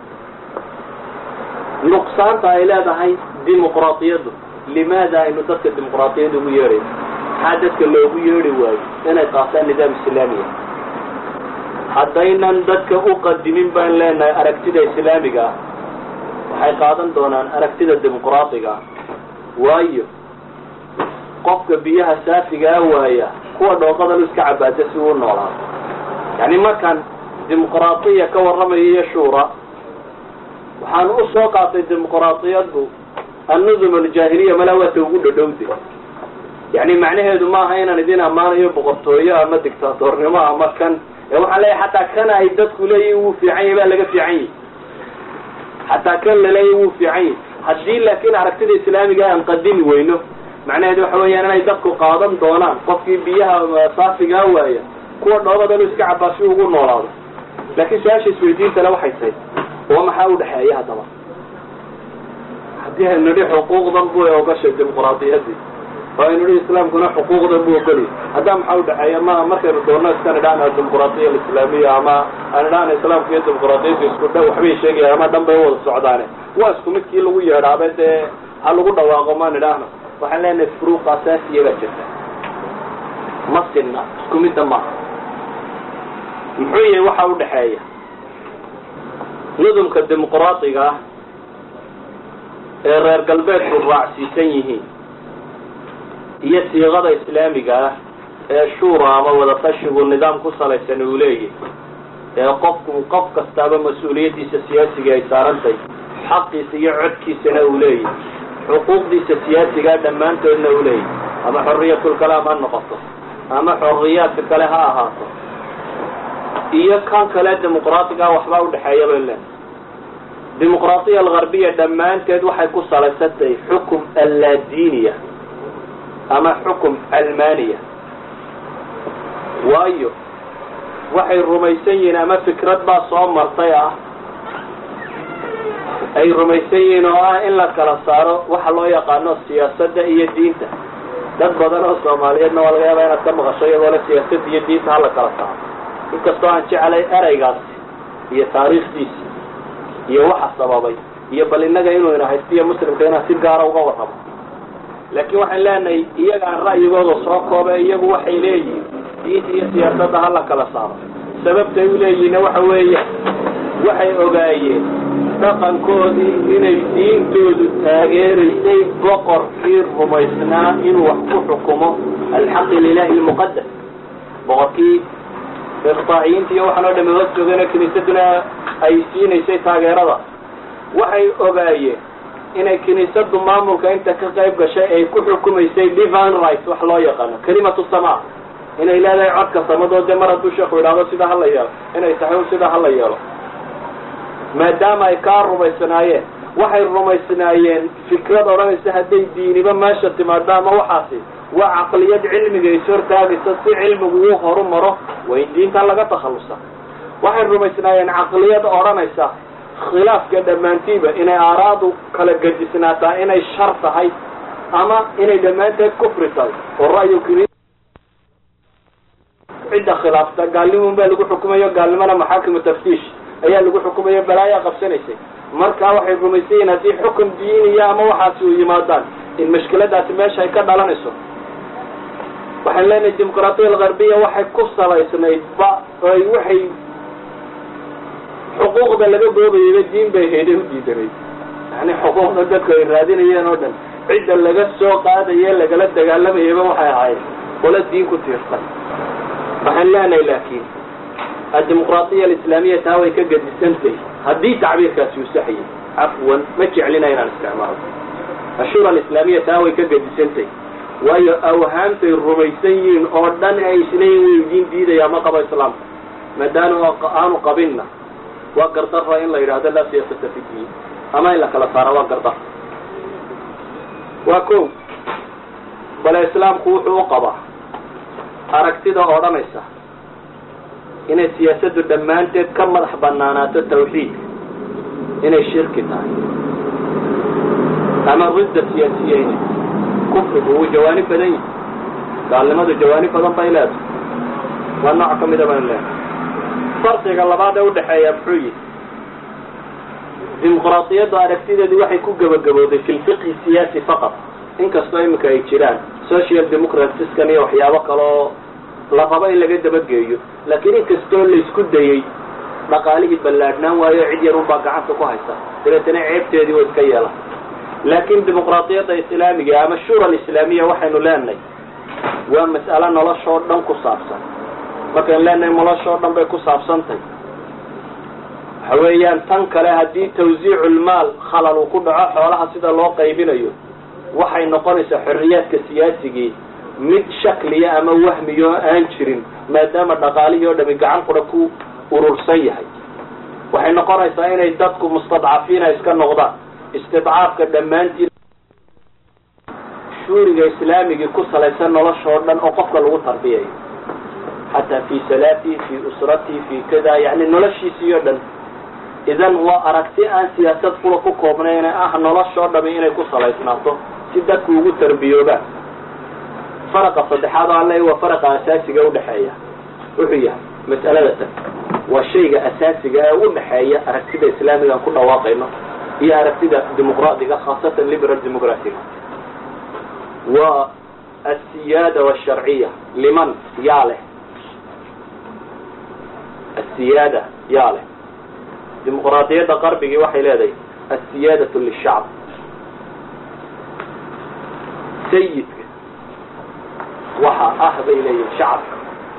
Speaker 1: nuqsaanta ay leedahay dimuqraadiyaddu limaada aynu dadka dimuqraadiyadda ugu yeedhayno maxaa dadka loogu yeedhi waayo inay qaataan nidaam islaamiya haddaynan dadka u qadimin baan leenahay aragtida islaamiga ah waxay qaadan doonaan aragtida dimuqraadiga ah waayo qofka biyaha saafigaa waaya kuwa dhooqada lu iska cabaada si uu noolaa yani markaan dimuqraadiya ka warramayo iyo shuura waxaan u soo qaatay dimuqraadiyaddu annudum aljaahiliya malaa waata ugu dhodhowde yani macnaheedu maaha inaan idin ammaanayo boqortooyo ama dictaatornimo ama kan ee waxaan leeyahay xataa kan ay dadku leeyihin wuu fiican yahy baa laga fiican yahy xataa kan laleeyahy wuu fiican yahy haddii laakiin aragtida islaamiga aan qadimi weyno macnaheedu waxa weeyaan inay dadku qaadan doonaan qofkii biyaha saafigaa waaya kuwa dhoobada lu iska cabaa si ugu noolaado laakiin su-aasha isweydiintale waxay tahay oo maxaa udhexeeya haddaba haddii aynu nidhi xuquuqdan bu ogashay dimuqraadiyadii oo aynu nidhi islaamkuna xuquuqdan bu ogolya haddaa maxaa udhexeeya ma markaynu doonno iska nidhaana dimuqraadiya alislaamiya ama aan nidhaana islaamka iyo dimuqraadiyaddu isku dha waxbay sheegayaan ama dhan bay wada socdaane waa isku midkii lagu yeedhaabe dee ha lagu dhawaaqo ma nidhaahno waxaan leenahay furuuq asaasiya baa jirta ma sinna isku midda maaha muxuu yahay waxa udhexeeya nudumka dimuqraadiga ah ee reer galbeedku raacsiisan yihiin iyo siiqada islaamiga ah ee shuura ama wadatashigu nidaam ku salaysan uu leeyahy ee qofku qof kastaaba mas-uuliyaddiisa siyaasiga ay saarantahay xaqiisa iyo codkiisana uu leeyahy xuquuqdiisa siyaasigaa dhammaantoodna uu leeyahy ama xoriyatulkalaam ha noqoto ama xoriyaadka kale ha ahaato iyo kan kale dimuqraadiga waxbaa udhexeeya bay leedahay dimuqraadiya algarbiya dhammaanteed waxay ku salaysan tahay xukum allaadiiniya ama xukum almaniya waayo waxay rumaysan yihiin ama fikrad baa soo martay ah ay rumaysan yihiin oo ah in la kala saaro waxa loo yaqaano siyaasadda iyo diinta dad badan oo soomaaliyeedna waa laga yaabaa inaad ka maqasho iyadoo le siyaasadda iyo diinta hala kala saaro inkastoo aan jecelay eraygaasi iyo taariikhdiisi iyo waxa sababay iyo bal innaga inuu ina haystiyo muslimka inaan si gaara uga warramo laakiin waxaan leenahay iyagaan ra'yigooda soo kooba iyagu waxay leeyihiin diinta iyo siyaasadda hala kala saaro sababtay u leeyihiinna waxa weeye waxay ogaayeen dhaqankoodii inay diintoodu taageeraysay boqorkii rumaysnaa inuu wax ku xukumo alxaqi lilahi lmuqadas boqorkii iqtaaciyiinta iyo waxaan oo dhami hoos joogana kiniisaduna ay siinaysay taageerada waxay ogaayeen inay kiniisadu maamulka inta ka qayb gashay ay ku xukumaysay divine rights wax loo yaqaano kalimatu sama inay leedahay codka samadood dee mar hadduu sheekhu idhaahdo sida hala yeelo inay tahay sida hala yeelo maadaama ay kaa rumaysnaayeen waxay rumaysnaayeen fikrad odhanaysa hadday diiniba meesha timaado ama waxaasi waa caqliyad cilmiga is hortaagaysa si cilmigu uu horu maro waa in diintan laga takhallusa waxay rumaysnaayeen caqliyad odhanaysa khilaafka dhammaantiiba inay aaraadu kala gadisnaataa inay shar tahay ama inay dhammaanteed kufri tahay oo ra'yu kini cidda khilaafta gaalnimun baa lagu xukumayo gaalnimona maxaakimu taftiish ayaa lagu xukumayo balaayaa qabsanaysay markaa waxay rumaysan yihiin haddii xukun diiniya ama waxaasi u yimaadaan in mashkiladaasi meesha ay ka dhalanayso waxaan leenahay dimuqraatiya algarbiya waxay ku salaysnayd ba ay waxay xuquuqda laga boobayayba diin bay hayday u diidanayd yani xuquuqda dadku ay raadinayeen oo dhan cidda laga soo qaadaye lagala dagaalamayaba waxay ahaayeen qola diin ku tiirsan waxaan leenahay laakiin addimuqraatiya alislaamiya taa way ka gadisantahy haddii tacbiirkaasi uu saxayay cafwan ma jeclina inaan isticmaalo ashura alislaamiya taa way ka gadisantahy waayo awhaamtay rumaysan yihiin oo dhan ay isleeyihin way diin diidaya ma qabo islaamka maadaama aanu qabinna waa gardara in la yidhahdo laa siyaasata fi diin ama in la kala saaro waa gardar waa ko bale islaamku wuxuu u qabaa aragtida odhanaysa inay siyaasaddu dhammaanteed ka madax banaanaato tawxiidka inay shirki tahay ama ridda siyaasiya inay kufrigu wuu jawaanib badan yihi gaalnimadu jawaanib badan bay leedahay waa nooc ka mida baynu leedahay farqiga labaad ee udhaxeeya muxuu yihi dimuqraadiyaddu aragtideedu waxay ku gebagabooday fi lfiqhi siyaasi faqat inkastoo iminka ay jiraan social democratiskan iyo waxyaabo kaloo la rabo in laga dabageeyo laakiin inkastoo laysku dayey dhaqaalihii ballaadhnaan waayo cid yar unbaa gacanta ku haysa dabeetana ceebteedii way iska yeelan laakiin dimuqraadiyadda islaamiga ama shura alislaamiya waxaynu leenahay waa mas'alo noloshoo dhan ku saabsan markaynu leenahay noloshoo dhan bay ku saabsantahy waxa weeyaan tan kale haddii tawsiiculmaal khalal uu ku dhaco xoolaha sida loo qaybinayo waxay noqonaysaa xorriyaadka siyaasigii mid shakliya ama wahmiyo oo aan jirin maadaama dhaqaalihii oo dhami gacan qura ku urursan yahay waxay noqonaysaa inay dadku mustadcafiina iska noqdaan istidcaafka dhammaantiin shuuriga islaamigii ku salaysan noloshoo dhan oo qofka lagu tarbiyayo xataa fi salaatihi fi usratihi fi kada yani noloshiisii o dhan idan waa aragti aan siyaasad kula ku koobnayn ah noloshoo dhami inay ku salaysnaato si dadku ugu tarbiyoobaan faraqa saddexaad oo alle waa faraqa asaasiga udhaxeeya wuxuu yahay mas'alada tan waa shayga asaasiga ee udhaxeeya aragtida islaamiga aan ku dhawaaqayno iyo aragtida dimuqraadiga khaasatan liberal democratic waa asiyaada washarciya liman yaa leh asiyaada yaa leh dimuqraadiyadda qarbigii waxay leedahay asiyaadatu lishacb sayidka waxa ah bay leeyihin shacabka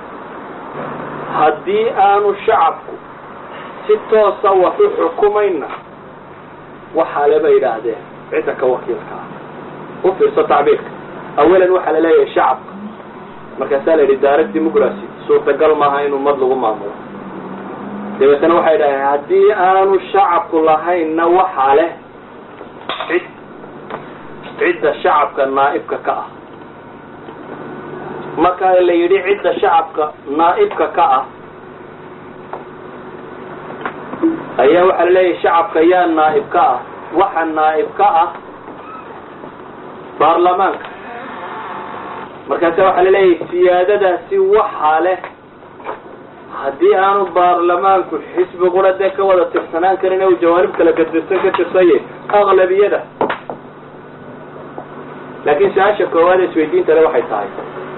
Speaker 1: haddii aanu shacabku si toosa wax u xukumayna waxaa le bay yidhaahdeen cidda ka wakiilka ah u fiirso tacbiirka awalan waxaa la leeyahay shacabka markaasaa la yidhi direct democracy suurtagal maaha in ummad lagu maamulo dabeetana waxay yidhahdeen haddii aanu shacabku lahaynna waxaa leh cid cidda shacabka naa'ibka ka ah marka la yidhi cidda shacabka naa'ibka ka ah ayaa waxaa laleeyahay shacabka yaa naa'ib ka ah waxa naa'ib ka ah baarlamaanka markaasa waxaa laleeyahay siyaadadaasi waxaa leh haddii aanu baarlamaanku xisbi qura dee ka wada tirsanaan karin u jawaanib kala gadirsan ka tirsaye aqlabiyada laakiin su-aasha koowaad ee isweydiinta le waxay tahay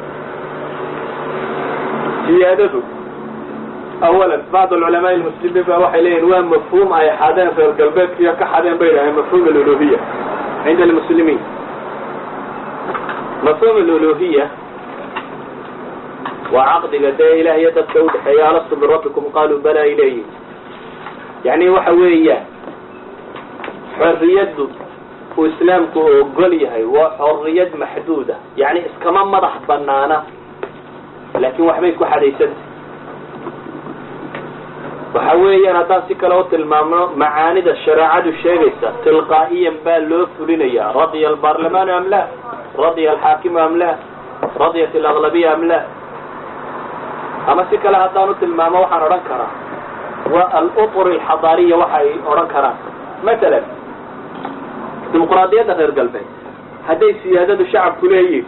Speaker 1: siyaadadu awalan bacd alculamaai almuslimiin ba waxay leeyihin waa mafhuum ay xadeen reer galbeedkiiyo ka xadeen bay dhaheen mafhum aluluhiya cinda almuslimiin mafhum aluluhiya waa caqdiga dee ilaah iyo dadka udhexeeya alastu birabbikum qaaluu bala ilayhi yani waxa weeyaan xorriyaddu uu islaamku ogol yahay waa xorriyad maxduuda yani iskama madax banaana laakiin waxbay ku xadaysanta waxa weeyaan haddaan si kale u tilmaamno macaanida shareecadu sheegaysa tilqaa'iyan baa loo fulinaya radiya albaarlamaanu am la radiya alxaakimu am la radiyat alaglabiya am la ama si kale haddaan u tilmaamo waxaan odhan karaa waa alutur alxadaariya waxa ay odhan karaan matalan dimuqraadiyadda reer galbeed hadday siyaadadu shacabku leeyihin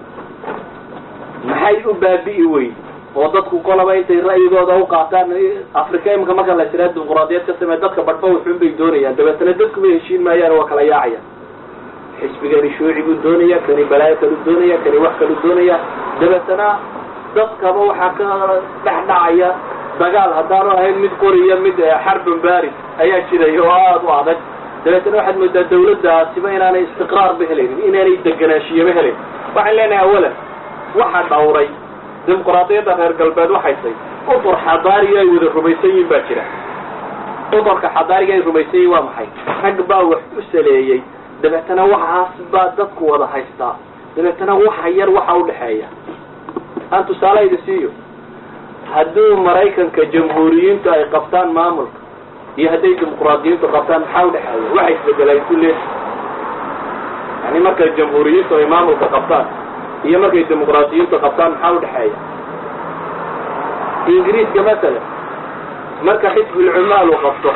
Speaker 1: maxay u baabi'i weyn oo dadku kolaba intay ra'yigooda u qaataan africa imika marka la tiraa dimuqraadiyad ka samee dadka badhba wuxuun bay doonayaan dabeetana dadkuma heshiin maayaan waa kala yaacayaan xisbigani shuuci buu doonaya kani balaayo kalu doonaya kani wax kalu doonaya dabeetana dadkaba waxaa ka dhex dhacaya dagaal haddaanu ahayn mid qoriya mid xarbun baris ayaa jiray oo aada u adag dabeetana waxaad moodaa dawladdaasiba inaanay istiqraarba helaynin inaanay deganaashiyaba helayn waxaan leenahay awalan waxa dhawray dimuqraadiyadda reer galbeed waxay tay utur xadaariga ay wada rumaysan yihin baa jira uturka xadaariga ay rumaysan yihin waa maxay rag baa wax u saleeyey dabeetana waxaas baa dadku wada haystaa dabeetana waxa yar waxa udhexeeya aan tusaale idi siiyo hadduu maraykanka jamhuuriyiintu ay qabtaan maamulka iyo hadday dimuqraadiyiintu qabtaan maxaa udhexeeya waxa isbedelay kulle yani markay jamhuuriyiintu ay maamulka qabtaan iyo markay dimuqraadiyiintu qabtaan maxaa udhexeeya ingiriiska masalan marka xisbulcumaal uu qabto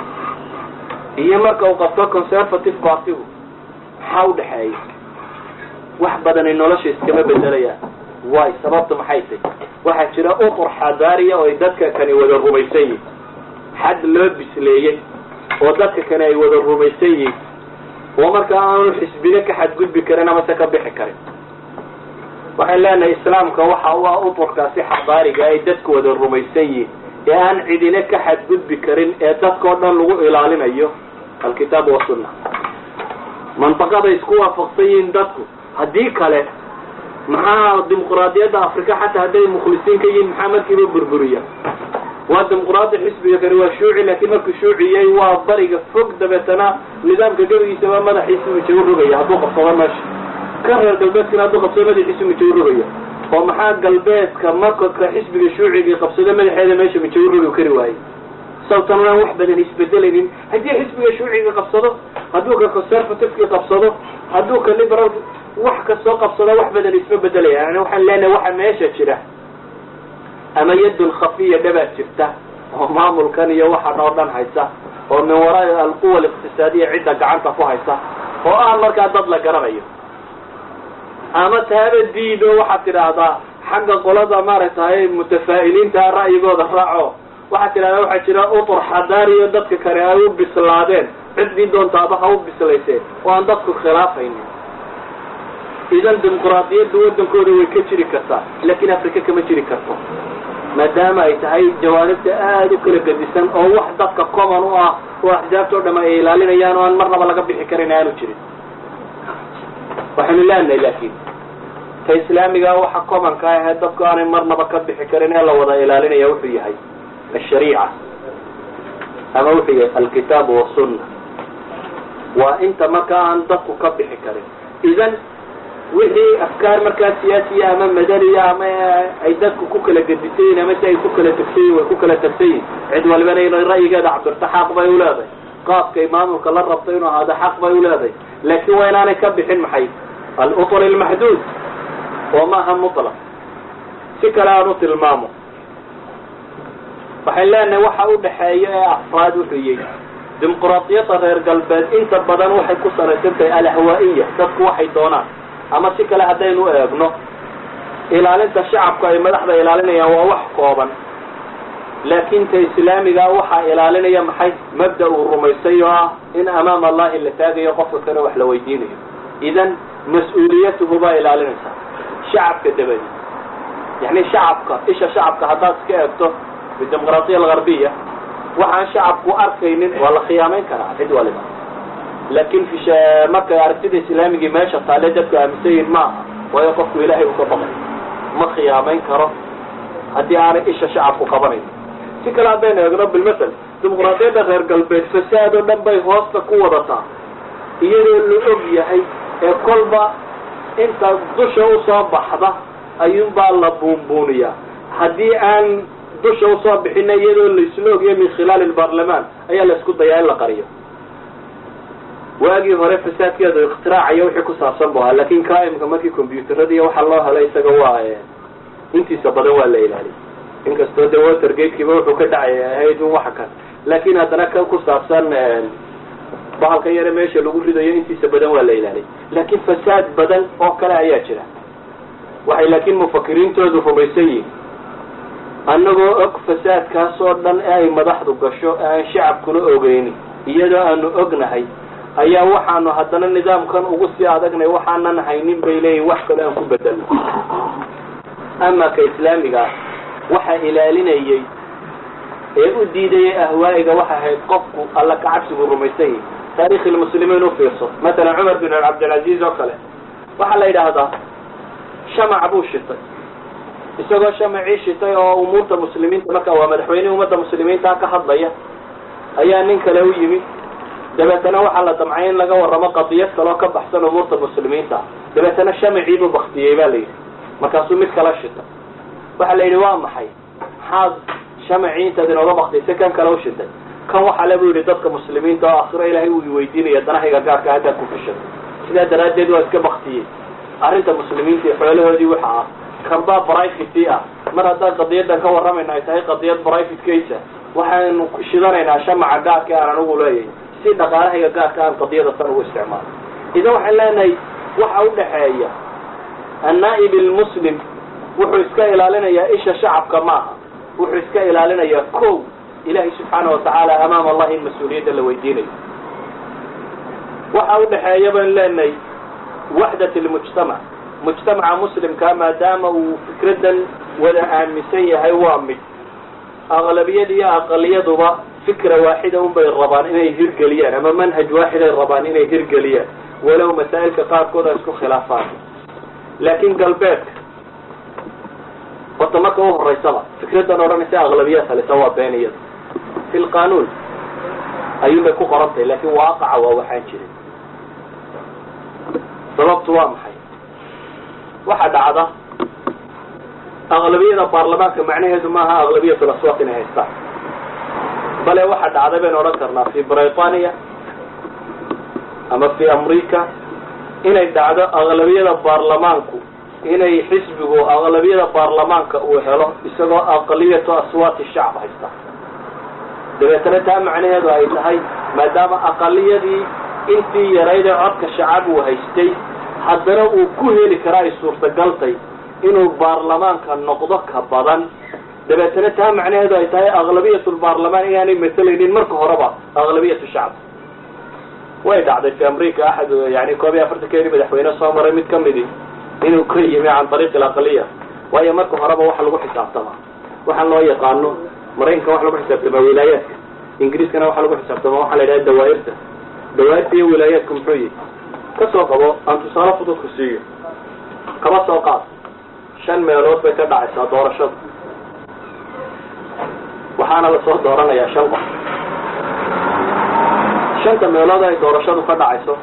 Speaker 1: iyo marka uu qabto conservative partigu maxaa udhexeeya wax badanay nolosha iskama bedelayaan way sababta maxay tay waxaa jira utur xadaariya oo ay dadka kani wada rumaysan yihin xad loo bisleeyey oo dadka kani ay wada rumaysan yihin oo marka aanu xisbiga ka xadgudbi karin amase ka bixi karin waxaan leenahay islaamka waxa u ah uturkaasi xadaariga ay dadku wada rumaysan yihin ee aan cidina ka xadgudbi karin ee dadkao dhan lagu ilaalinayo alkitaab wasunna manطaqaday isku waafaqsan yihiin dadku haddii kale maxaa dimuqraadiyadda africa xataa hadday mukhlisiin ka yihiin maxaa markiiba burburiya waa dimuqraadi xisbiga kani waa shuuci laakiin markuu shuuciyey waa bariga fog dabeetana nidaamka gebigiisaba madaxiisa mijo u rogaya hadduu qabsado meesha ka reer galbeedkana hadduu qabsado madaxiisa mijo u rogaya oo maxaa galbeedka marka ka xisbiga shuuciga qabsado madaxeeda meesha mijo u rogi kari waayey sababtan aan wax badan isbedelaynin haddii xisbiga shuuciga qabsado hadduu ka conservativeki qabsado hadduu ka liberal wax kastoo qabsado wax badan isma bedelaya yani waxaan leenahay waxa meesha jira ama yadun khafiya dhabaad jirta oo maamulkan iyo waxan oo dhan haysa oo min waraa alquwa aliqtisaadiya cidda gacanta ku haysa oo ah markaa dad la garanayo ama taaba diido waxaad tidhaahdaa xagga qolada maaragtay mutafaa'iliinta ra'yigooda raaco waxaad tidhahdaa waxaa jira utur xadaariyo dadka kale ay u bislaadeen ciddii doontaaba ha u bislayseen oo aan dadku khilaafaynin idan dimuqraadiyadda waddankooda way ka jiri kartaa laakiin africa kama jiri karto maadaama ay tahay jawaanibta aada u kala gedisan oo wax dadka common u ah oo axsaabta o dham ay ilaalinayaan oo aan marnaba laga bixi karin aanu jirin waxaynu leenahay laakiin ta islaamiga waxa commonka ahee dadku aanay marnaba ka bixi karin ee la wada ilaalinaya wuxuu yahay ashariica ama wuxuu yahay alkitaabu wasunna waa inta marka aan dadku ka bixi karin idan wixii afkaar markaa siyaasiya ama madaniya ama ay dadku ku kala gedisayiin ama si ay ku kala tegsayiin way ku kala tegsayiin cid walbana inay ra'yigeeda cabirto xaq bay u leedahay qaabkay maamulka la rabto inuu ahaado xaq bay u leedahay laakiin waa inaanay ka bixin maxay alutul almaxduud oo maaha mutlaq si kale aan u tilmaamo waxay leenahay waxa u dhexeeya ee afraad wuxuu yihi dimuqraadiyadda reer galbeed inta badan waxay ku salaysan tahay alahwaa'iya dadku waxay doonaan ama si kale haddaynu eegno ilaalinta shacabku ay madaxda ilaalinayaan waa wax kooban laakiin ta islaamigaa waxaa ilaalinaya maxay mabda uu rumaysay oo ah in amaama allahi la taagayo qofka kale wax la weydiinayo idan mas-uuliyatuhu baa ilaalinaysa shacabka dabadi yani shacabka isha shacabka haddaad iska eegto bidimuqraadiya algarbiya waxaan shacabku arkaynin waa la khiyaamayn karaa cid waliba laakin markay aragtida islaamigii meesha taale dadku aaminsan yihin ma aha waayo qofku ilaahay uu ka baqay ma khiyaamayn karo haddii aanay isha shacabku qabanayn si kale haddaynu eegno bilmasel dimuqraadiyadda reer galbeed fasaad oo dhan bay hoosta ku wadataa iyadoo la og yahay ee kolba inta dusha usoo baxda ayuunbaa la buunbuuniyaa haddii aan dusha usoo bixina iyadoo laisla ogyahay min khilaali lbaarlamaan ayaa la isku dayaa in la qariyo waagii hore fasaadkeedu ikhtiraacaya wixii ku saabsan bu ahaa lakin kaimka markii combyuutarada iyo waxaa loo helay isaga waa intiisa badan waa la ilaaliyay inkastoo de watergatekiiba wuxuu ka dhacay ahayd un waxa kan laakin haddana kan ku saabsan bahalka yare meesha lagu ridayo intiisa badan waa la ilaaliyay laakin fasaad badan oo kale ayaa jira waxay laakiin mufakiriintoodu rumaysan yihin annagoo og fasaadkaas oo dhan ee ay madaxdu gasho ee aan shacabkuna ogeynin iyadoo aanu ognahay ayaa waxaanu haddana nidaamkan ugu sii adagnay waxaanan haynin bay leeyihin wax kale aan ku bedelno ama ka islaamiga ah waxa ilaalinayay ee u diidayay ahwaa'iga waxay ahayd qofku alla kacabsigu rumaysan yihi taarikh lmuslimiin u fiirso matalan cumar bin cabdilcaziz oo kale waxaa la yidhaahdaa shamac buu shitay isagoo shamacii shitay oo umuurta muslimiinta marka waa madaxweynihii ummadda muslimiinta ka hadlaya ayaa nin kale u yimi dabeetana waxaa la damcay in laga warramo qadiyad kaloo ka baxsan umuurta muslimiinta dabeetana shamaciibuu baktiyey ba la yidhi markaasuu mid kala shitay waxaa la yidhi waa maxay maxaad shamacii intaad inooga baktiyay kan kale u shitay kan waxaa le bu yidhi dadka muslimiinta oo akhiro ilaahay uu weydiinaya danahayga gaarka haddaad ku fishay sidaa daraaddeed waa iska baktiyey arrinta muslimiinta iyo xoolahoodii waxa ah kanbaa brivate ah mar haddaan qadiyadan ka warramayna ay tahay qadiyad private case waxaanu shidanaynaa shamaca gaarka aan anigu leeyahay si dhaqaalahayga gaarka aan qadiyada tan ugu isticmaalo idan waxaan leenahay waxa u dhexeeya annaa'ib almuslim wuxuu iska ilaalinayaa isha shacabka maaha wuxuu iska ilaalinayaa kow ilahay subxaana watacaala amaama allahi in mas-uuliyadda la weydiinayo waxa u dhexeeya baan leenahay waxdat lmujtamac mujtamaca muslimkaa maadaama uu fikradan wada aaminsan yahay waa mid aqlabiyad iyo aqaliyaduba fikra waaxida un bay rabaan inay hirgeliyaan ama manhaj waaxiday rabaan inay hirgeliyaan walow masaa'ilka qaarkood ay isku khilaafaan laakin galbeedka horta marka u horeysaba fikradan odhanaysa aqlabiyaad halisa waa been iyada fi lqanuun ayuun bay ku qorantahay lakin waaqaca waa waxaan jirin sababtu waa maxay waxa dhacda aqlabiyada baarlamaanka macnaheedu maaha aqlabiyat laswaq inay haystaan bale waxa dhacda baynu odhan karnaa fi britania ama fi amrica inay dhacdo aqlabiyada baarlamaanku inay xisbigu aqlabiyada baarlamaanka uu helo isagoo aqliyatu aswaati shacb haysta dabeetana taa macnaheedu ay tahay maadaama aqaliyadii intii yaraydee codka shacab uu haystay haddana uu ku heli kara ay suurtagaltay inuu baarlamaanka noqdo ka badan dabeetana taa macnaheedu ay tahay aqlabiyat lbaarlamaan inaanay masalaynin marka horeba aqlabiyatu shacb way dhacday fi amrica axad yani koob iyo afartankeedii madaxweyne soo maray mid kamidi inuu ka yimi can ariiq alaqaliya waayo marka horeba waxa lagu xisaabtamaa waxaan loo yaqaano maraykanka waxa lagu xisaabtamaa wilaayaadka ingiriiskana waxa lagu xisaabtamaa waxaa la yidhaha dawaairta dawaairta iyo wilaayaadka muxuu yihi kasoo qabo aan tusaale fududku siiyo kaba soo qaad shan meelood bay ka dhacaysaa doorashada waxaana lasoo dooranayaa shan qof shanta meelood ay doorashadu ka dhacayso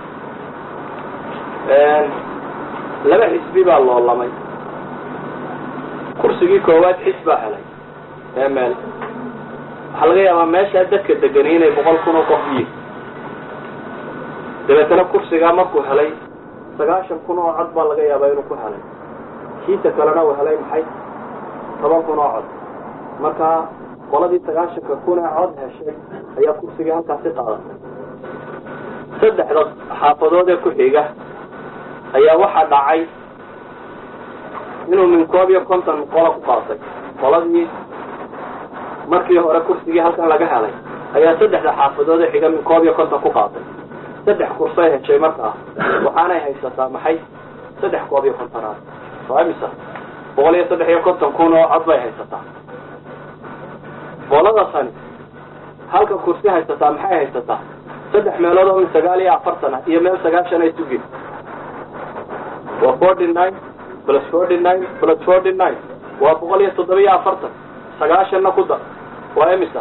Speaker 1: laba xisbi baa loolamay kursigii koowaad xis baa helay ee meel waxaa laga yaabaa meeshaa dadka degani inay boqol kun oo qof yihin dabeetana kursigaa markuu helay sagaashan kun oo cod baa laga yaabaa inuu ku helay kiisa kalena uu helay maxay toban kun oo cod marka qoladii sagaashanka kun ee cod heshay ayaa kursigii halkaasi qaadatay saddexda xaafadood ee ku xiga ayaa waxaa dhacay inuu min koob iyo konton qola ku qaatay qoladii markii hore kursigii halkan laga helay ayaa saddexda xaafadood ee xiga min koob iyo konton ku qaatay saddex kursay heshay markaa waxaanay haysataa maxay saddex koob iyo kontonaad waa imisa boqol iyo saddex iyo konton kun oo cod bay haysataa qolada tani halka kursi haysataa maxay haysataa saddex meelood oo min sagaal iyo afartan ah iyo meel sagaashan ay sugin waa forty nine plus forty nine plus forty nine waa boqol iyo toddoba iyo afartan sagaashanna ku dar waa imisa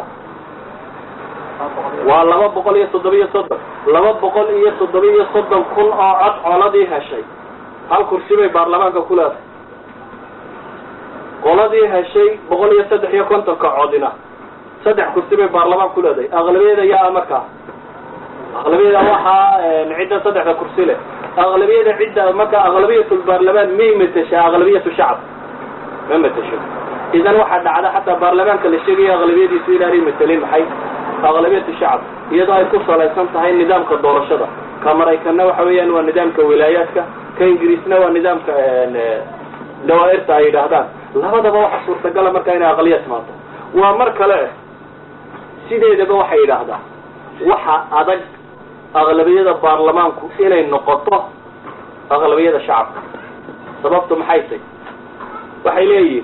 Speaker 1: waa laba boqol iyo toddoba iyo soddon laba boqol iyo toddoba iyo soddon kun oo cod coladii heshay hal kursi bay baarlamaanka ku leedahay qoladii heshay boqol iyo saddex iyo kontonka codina saddex kursi bay baarlamaan ku leedahay aqlabiyada yaa markaa aqlabiyada waxaa cidda saddexda kursi leh aqlabiyada cidda marka aqlabiyatulbaarlamaan may mateshaa aqlabiyatu shacab ma matesho idan waxaa dhacda xataa baarlamaanka la sheegaya aqlabiyadiisu inaanay matelin maxay aqlabiyatu shacab iyadoo ay ku salaysan tahay nidaamka doorashada ka maraykanna waxa weeyaan waa nidaamka wilaayaadka ka ingiriisna waa nidaamka dawaairta ay yidhaahdaan labadaba waxa suurtagala markaa inay aqliyad timaado waa mar kale sideedaba waxay yidhaahdaa waxa adag aqlabiyada baarlamaanku inay noqoto aqlabiyada shacabka sababtu maxay tay waxay leeyihin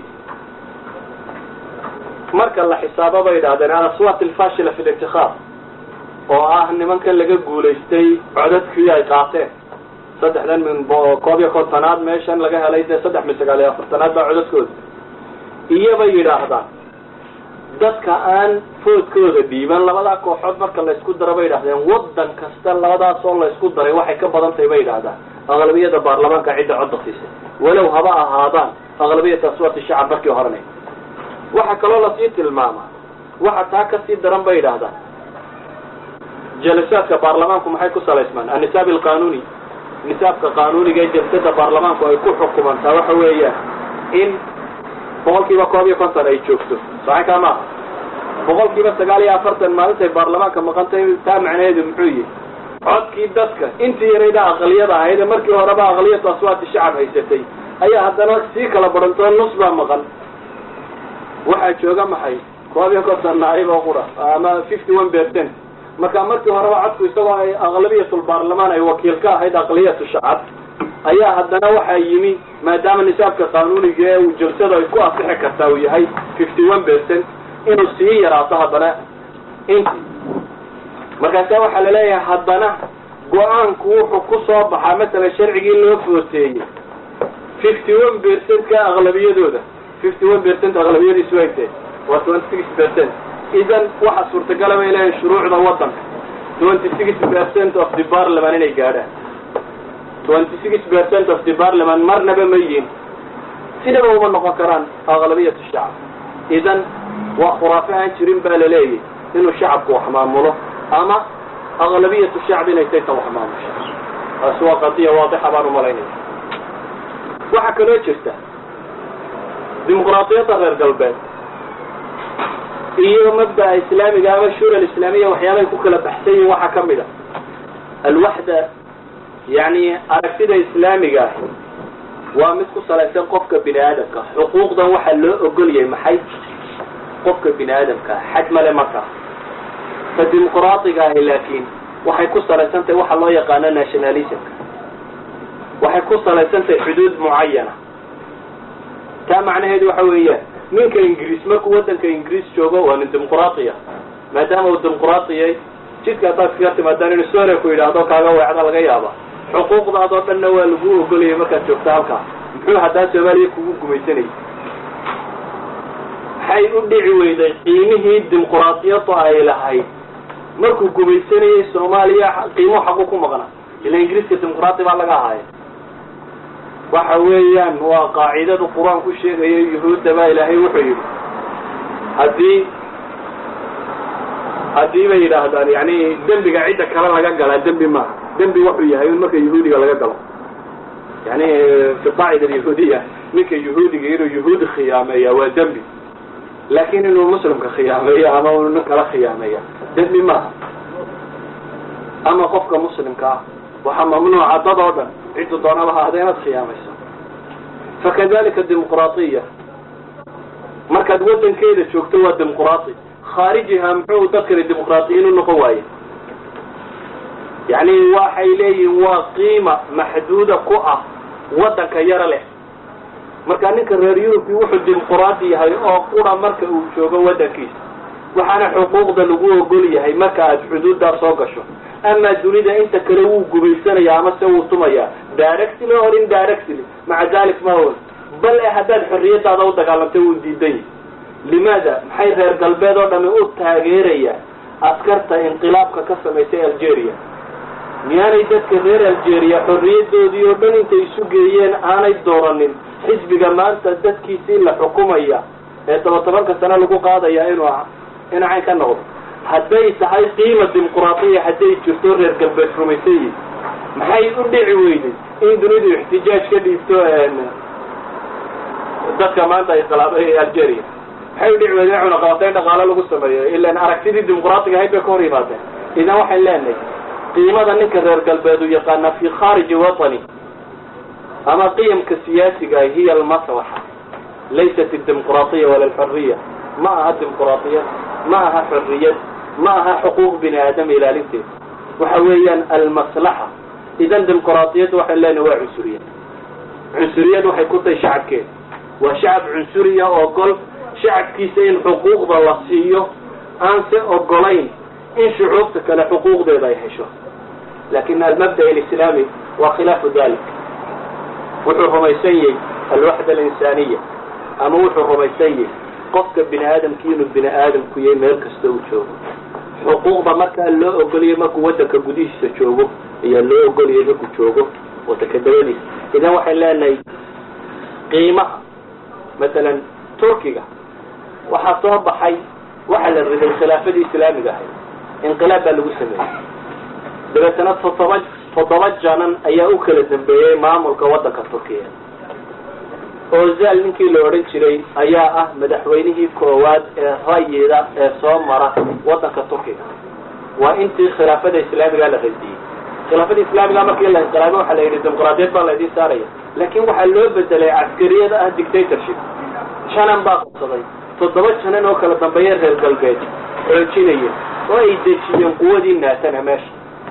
Speaker 1: marka la xisaabo bay yidhahdeen alaswaat alfashila fi lintikhaab oo ah nimankan laga guulaystay codadkii ay qaateen saddexdan min koob iyo kontonaad meeshan laga helay dee saddex min sagaal iyo afartanaad baa codadkooda iyobay yidhaahdaan dadka aan foodkooda dhiiban labadaa kooxood marka laysku daro bay yidhahdeen waddan kasta labadaasoo laysku daray waxay ka badan tahay bay yidhaahdaan aqlabiyada baarlamaanka cidda codda siisay walow haba ahaadaan aqlabiyata aswaati shacab markii horena waxaa kaloo lasii tilmaamaa waxa taa kasii daran bay yidhaahdaan jalasaadka baarlamaanku maxay ku salaysmaan annisaab alqanuuni nisaabka qaanuuniga ee jalsada baarlamaanku ay ku xukumantaa waxa weeyaan in boqol kiiba koob iyo konton ay joogto saxay kaa maaha boqol kiiba sagaal iyo afartan maalintay baarlamaanka maqantay taa macnaheedu muxuu yihi codkii dadka intii yarayda aqliyada ahayd ee markii horeba aqliyatu aswaati shacab haysatay ayaa haddana sii kala badhantoo nus baa maqan waxaa jooga maxay koob iyo konton naayib oo qura ama fifty one percent marka markii horeba codku isagoo ay aqlabiyatulbaarlamaan ay wakiil ka ahayd aqliyatu shacab ayaa haddana waxaa yimi maadaama nisaabka qaanuuniga ee uu jalsada ay ku asixi kartaa uu yahay fifty one percent inuu sii yaraato haddana inti markaasa waxaa laleeyahay haddana go-aanku wuxuu ku soo baxaa masalan sharcigii loo footeeyey fifty one percent ka aqlabiyadooda fifty one percent aqlabiyadiisu ay tahay waa twenty six percent idan waxa suurtagala bay leeyahay shuruucda waddanka twenty six percent of the parliament inay gaadhaan twenty six percent of the parliament marnaba ma yihin sidaba uma noqon karaan aqlabiyatu shacab idan waa khuraafe aan jirin baa laleeyahy inuu shacabku wax maamulo ama aqlabiyatu shacb inay tayta wax maamusha taasi waa qadiya waadixa baan umalaynaya waxaa kaloo jirta dimuqraadiyadda reer galbeed iyo mabda'a islaamiga ama shura islaamiya waxyaabay ku kala baxsan yihin waxaa ka mid a alwaxda yani aragtida islaamiga ahi waa mid ku salaysan qofka bini aadamka xuquuqdan waxaa loo ogol yahay maxay qofka bini aadamkaa xad male markaa ta dimuqraadiga ahi laakiin waxay ku salaysan tahay waxa loo yaqaano nationalismka waxay ku salaysan tahay xuduud mucayana taa macnaheedu waxa weeyaan ninka ingiriis markuu waddanka ingiriis joogo waa nin dimuqraatiya maadaama uu dimuqraatiyay jidka haddaad kaga timaadaan inuu soore ku yidhaahdo kaaga weecda laga yaaba xuquuqdaadoo dhanna waa lagu ogolayay markaad joogto halkaa muxuu haddaa soomaaliya kugu gumaysanayay maxay u dhici weyday qiimihii dimuqraadiyaddu ay lahayd markuu gumaysanayay soomaaliya qiimo xaqu ku maqna ila ingiriiska dimuqraati baa laga ahaaya waxa weeyaan waa qaacidadu qur-aan ku sheegaya yuhuudda baa ilaahay wuxuu yidhi haddii haddii bay yidhaahdaan yani dembiga cidda kale laga galaa dembi maaha dembi wuxuu yahay in marka yahuudiga laga galo yani fi qaacida alyahuudiya ninka yahuudiga inuu yahuudi khiyaameeya waa dembi laakin inuu muslimka khiyaameeyo ama uu nin kala khiyaameeya dembi maaha ama qofka muslimka ah waxaa mamnuuca dad oo dhan ciddu doonaba ha ahda inaad khiyaamayso fakadalika dimuqraatiya markaad waddankeeda joogto waa dimuqraati khaarijiha muxuu dadkani dimuqraatiyiin u noqon waaye yani waxay leeyihin waa qiima maxduuda ku ah waddanka yaro leh marka ninka reer yurubki wuxuu dimuqraadi yahay oo qura marka uu joogo waddankiisa waxaana xuquuqda lagu ogol yahay marka aad xuduuddaa soo gasho amaa dunida inta kale wuu gubaysanaya ama se wuu tumaya directly or indirectly maca dalik ma on bal e haddaad xorriyadaada u dagaalantay wuu diidan yahay limaada maxay reer galbeed oo dhami u taageeraya askarta inqilaabka ka samaysay algeria miyaanay dadka reer algeria xorriyadoodii oo dhan intay isu geeyeen aanay dooranin xisbiga maanta dadkiisii la xukumaya ee toba tobanka sane lagu qaadaya inuu inuu cayn ka noqdo hadday tahay qiima dimuqraatiya hadday jirto reer galbeed rumaysan yihin maxay u dhici weyday in dunidu ixtijaaj ka dhiibto dadka maanta inqilaabay algeria maxay u dhici weyday in cunaqabatayn dhaqaalo lagu sameeyo ilan aragtidii dimuqraatiga ahayd bay ka hor yimaadeen idan waxay leenahay qiimada ninka reer galbeed u yaqaana fi khariji watani ama qiyamka siyaasiga ah hiya almaslaxa laysat dimuqraatiya wala alxuriya ma aha dimuqraatiyad ma aha xorriyad ma aha xuquuq bini aadam ilaalinteeda waxa weeyaan almaslaxa idan dimuqraatiyadda waxay leenahay waa cunsuriyad cunsuriyad waxay ku tahay shacabkeeda waa shacab cunsuriya oo gol shacabkiisa in xuquuqda la siiyo aan se ogolayn in shucuubta kale xuquuqdeeda ay hesho lakin almabda alislaami waa khilaafu dalik wuxuu rumaysan yahay alwaxda alinsaniya ama wuxuu rumaysan yahay qofka bini aadamki inuu bini aadamku yahay meel kasta uu joogo xuquuqda markaa loo ogoliyay markuu waddanka gudihiisa joogo ayaa loo ogoliyay markuu joogo waddanka dabadiisa idan waxay leenahay qiimaha masalan turkiga waxaa soo baxay waxaa la riday khilaafadii islaamiga ahayd inqilaab baa lagu sameeyey dabeetana toddoba toddoba janan ayaa u kala dambeeyey maamulka waddanka turkiya ozal ninkii la odhan jiray ayaa ah madaxweynihii koowaad ee rayida ee soo mara waddanka turkiga waa intii khilaafada islaamiga la radiyey khilaafada islaamiga markii la inqilaabay waxaa la yidhi dimuqraadiyad baa laydin saaraya laakin waxaa loo bedelay caskariyada ah dictatorship janan baa qabsaday toddoba janan oo kala dambeeya reer galbeed xoojinaya oo ay dejiyeen quwadii naatana meesha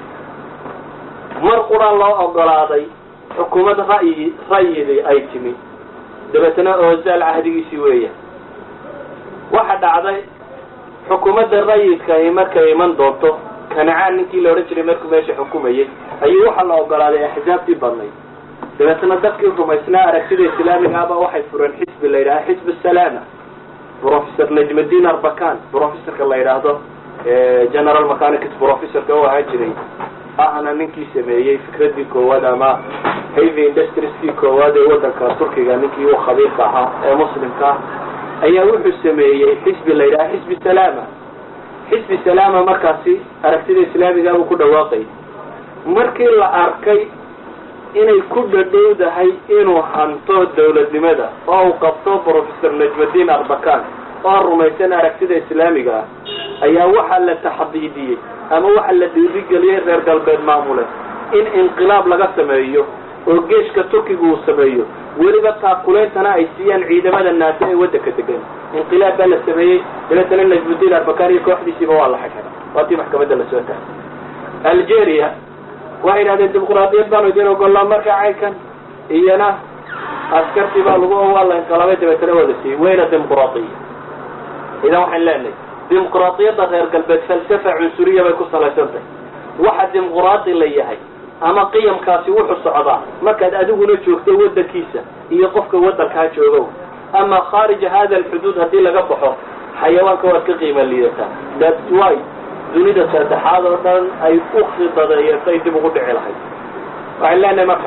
Speaker 1: mar qura loo ogolaaday xukuumad ra'yi ra'yidii ay timi dabeetana ozaal cahdigiisii weeyaan waxa dhacday xukuumadda rayidkahi markay iman doonto kanacaan ninkii la odhan jiray markuu meesha xukumayay ayuu waxaa la ogolaaday axsaabtii badnayd dabeetana dadkii rumaysnaa aragtida islaamiga ahba waxay fureen xisbi la yidhaha xisb salaama professor najmuddin arbakan professorka la yidhaahdo general mechanics professorka u ahaan jiray ahna ninkii sameeyey fikradii koowaad ama heavy industrieskii koowaad ee waddanka turkiga ninkii u khabiirka ahaa ee muslimka ah ayaa wuxuu sameeyey xisbi la yidhaha xisbi salaama xisbi salaama markaasi aragtida islaamiga buu ku dhawaaqay markii la arkay inay ku dhadhowdahay inuu hanto dawladnimada oo uu qabto professor najmuddin arbakan oo rumaysan aragtida islaamiga ah ayaa waxaa la taxdiidiyey ama waxaa la dhiirigeliyey reer galbeed maamule in inqilaab laga sameeyo oo geeshka turkiga uu sameeyo weliba taakuleyntana ay siiyaan ciidamada naase ee waddanka degan inqilaab baa la sameeyey dabeetana najmuddin arbakan iyo kooxdiisiiba waa la xagxira waa tii maxkamadda lasoo taagay algeria waxay yidhahdeen dimuqraadiyad baanu idin ogollaa marka caynkan iyana askartii baa lagu waa la inqilaabay dabeetana waa la siiyey wayna dimuqraadiya idan waxaan leenahay dimuqraadiyadda reer galbeed falsafa cunsuriya bay ku salaysan tahay waxa dimuqraadi la yahay ama qiyamkaasi wuxuu socdaa markaad adiguna joogto waddankiisa iyo qofka waddankaa joogow ama khaarija hada alxuduud haddii laga baxo xayawaanka waad ka qiima liidataa thats why dunida saddexaad oo dhan ay u khidadeeyeen say dib ugu dhici lahayd waxaan leenahay marka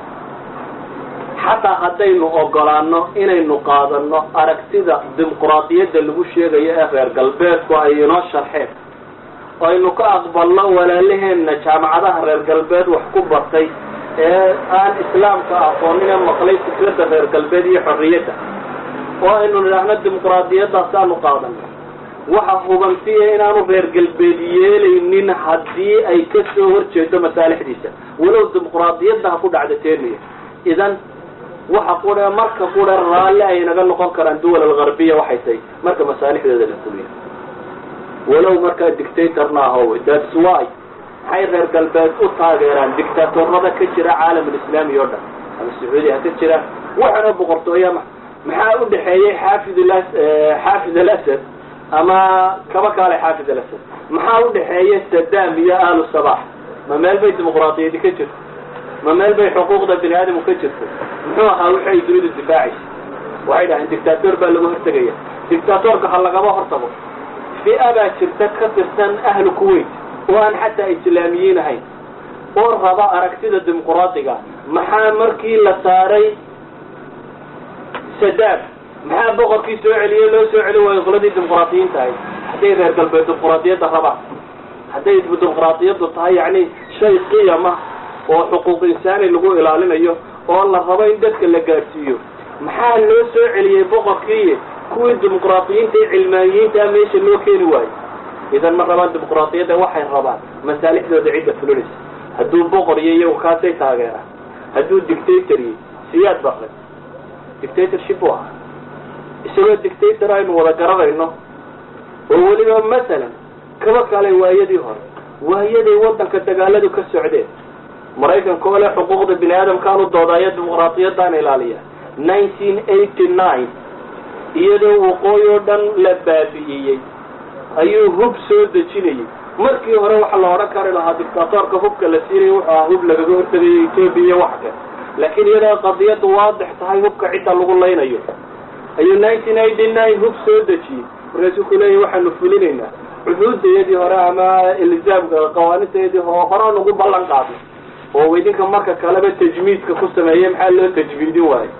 Speaker 1: xataa haddaynu ogolaano inaynu qaadano aragtida dimuqraadiyadda lagu sheegayo ee reer galbeedku ay inoo sharxeen oo aynu ka aqbalno walaalaheenna jaamacadaha reer galbeed wax ku bartay ee aan islaamka aqoonina maqlay fikradda reer galbeed iyo xorriyadda oo aynu nidhaahno dimuqraadiyadaasaanu qaadanay waxa hubansiya inaanu reer galbeed yeelaynin haddii ay ka soo horjeedo masaalixdiisa walow dimuqraadiyadda ha ku dhacda teeniya idan waxa qura marka qura raalli ay naga noqon karaan duwal algarbiya waxay tahay marka masaalixdooda la fuliyo walow markaa dictatorna ahowe thats why maxay reer galbeed u taageeraan dictatorada ka jira caalamulislaami oo dhan ama sacuudi ha ka jiraan waxana boqortooya maxaa u dhexeeyey xaafid xaafid alasad ama kaba kaale xaafid alasad maxaa u dhexeeya sadam iyo ahlu sabax ma meel bay dimuqraadiyadi ka jirto ma meel bay xuquuqda bini aadamku ka jirto muxuu ahaa wixi ay dunidu difaacaysa waxay dhaheen dictator baa lagu hortegaya dictatorka ha lagama hortago fi-a baa jirta ka tirsan ahlu kuwait oo aan xataa islaamiyiin ahayn oo raba aragtida dimuqraadiga maxaa markii la saaray sadam maxaa boqorkii soo celiyey loo soo celi waayo qoladii dimuqraadiyiinta ahayd hadday reer galbeed dimuqraadiyadda rabaan hadday dimuqraadiyaddu tahay yacni shay qiyama oo xuquuq insaani lagu ilaalinayo oo la rabo in dadka la gaadhsiiyo maxaa loo soo celiyey boqorkii kuwii dimuqraadiyiinta ee cilmaaniyiintaa meesha loo keeni waayo idan ma rabaan dimuqraadiyadda waxay rabaan masaalixdooda cidda fulinaysa hadduu boqor iyo iyagu kaasay taageeraan hadduu dictator iyo siyaad baqay dictatorship u ahaa isagoo dictator aynu wada garanayno oo weliba masalan kaba kale waayadii hore waayaday waddanka dagaaladu ka socdeen maraykanka oo leh xuquuqda bini aadamkaanu doodaayo dimuqraadiyadaan ilaaliya nineteen eighty nine iyadoo waqooyi oo dhan la baabi'iyey ayuu hub soo dejinayay markii hore waxaa la odhan kari lahaa dictatorka hubka la siinaya wuxuu ahaa hub lagaga hortagayo etoobiya iyo wax kale laakiin iyadoo qadiyaddu waadix tahay hubka cidda lagu laynayo ayuu nineteen eighty nine hub soo dejiyey markaasuu ku leeyahy waxaanu fulinaynaa cuhuudayadii hore ama ilzaamka qawaanintayadii horaan ugu ballan qaaday oo idinka marka kaleba tajmiidka ku sameeyey maxaa loo tajmiidin waayo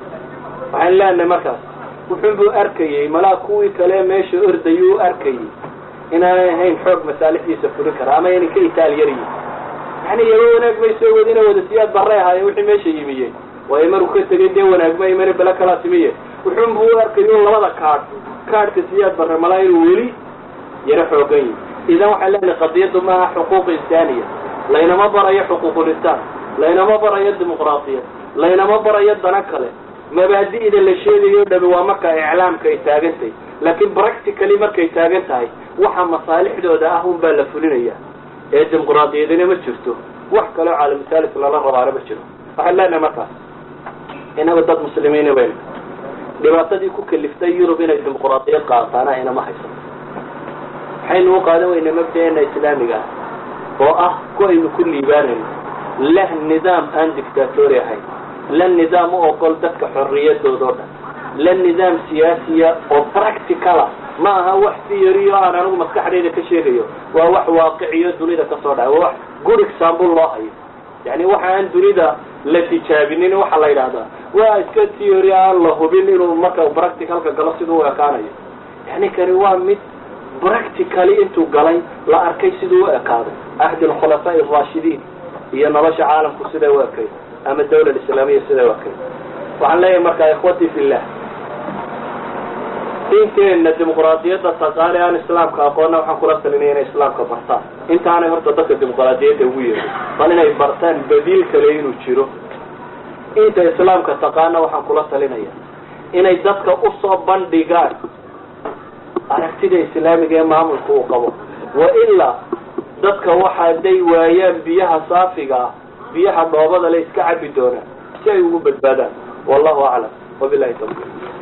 Speaker 1: waxaan leenahay markaas wuxuunbuu arkayey malaa kuwii kale meesha ordayuu arkayey inaanay ahayn xoog masaalixdiisa fulin kara ama inay ka itaalyaryihin yani yaba wanaag may soo wadina wada siyaad barray ahaayeen wixii meesha yimiyeen waayo maruu ka tegay dee wanaagma imana bele kalaa timiye wuxuunbuu u arkayay labada kaadh kaadhka siyaad barre malaa inuu weli yaro xoogan yihi idan waxaan leenahay qadiyaddu maaha xuquuq insaaniya laynama barayo xuquuqulisaan laynama barayo dimuqraadiyad laynama barayo dana kale mabaadi'da la sheegayo dhami waa marka iclaamka ay taagan tahay laakiin practically markay taagan tahay waxa masaalixdooda ah un baa la fulinaya ee dimuqraadiyadina ma jirto wax kaleo caalamusalis lala rabaana ma jiro waxaan leenahay markaas inaga dad muslimiina baynu dhibaatadii ku kaliftay yurub inay dimuqraadiyad qaataana inama haysato waxaynu u qaadan weynaa mabdaeena islaamiga ah oo ah ku aynu ku liibaanayno leh nidaam aan dictatori ahayn la nidaam u ogol dadka xorriyadooda o dhan la nidaam siyaasiya oo practicala ma aha wax theory o aan anigu maskaxdayda ka sheegayo waa wax waaqiciyo dunida kasoo dhacay waa wax good example loo hayo yani waxa aan dunida la tijaabinin waxaa la yidhahdaa waa iska theory aan la hubin inuu marka practicalka galo siduu u ekaanayo yani kani waa mid practically intuu galay la arkay siduu u ekaaday ahdi alkhulafaa araashidiin iyo nolosha caalamku siday u ekay ama dawla islaamiya siday u ekay waxaan leeyahay markaa ikhwatii fillah diinteenna dimuqraadiyadda taqaani aan islaamka aqoonna waxaan kula talinaya inay islaamka bartaan intaanay horta dadka dimuqraadiyadda ugu yeerin bal inay bartaan badiil kale inuu jiro inta islaamka taqaana waxaan kula talinaya inay dadka usoo bandhigaan aragtida islaamiga ee maamulka uu qabo wa ilaa dadka waxa haday waayaan biyaha saafiga ah biyaha dhoobada le iska cabi doonaan si ay ugu badbaadaan wallahu aclam wabilahi tawfiq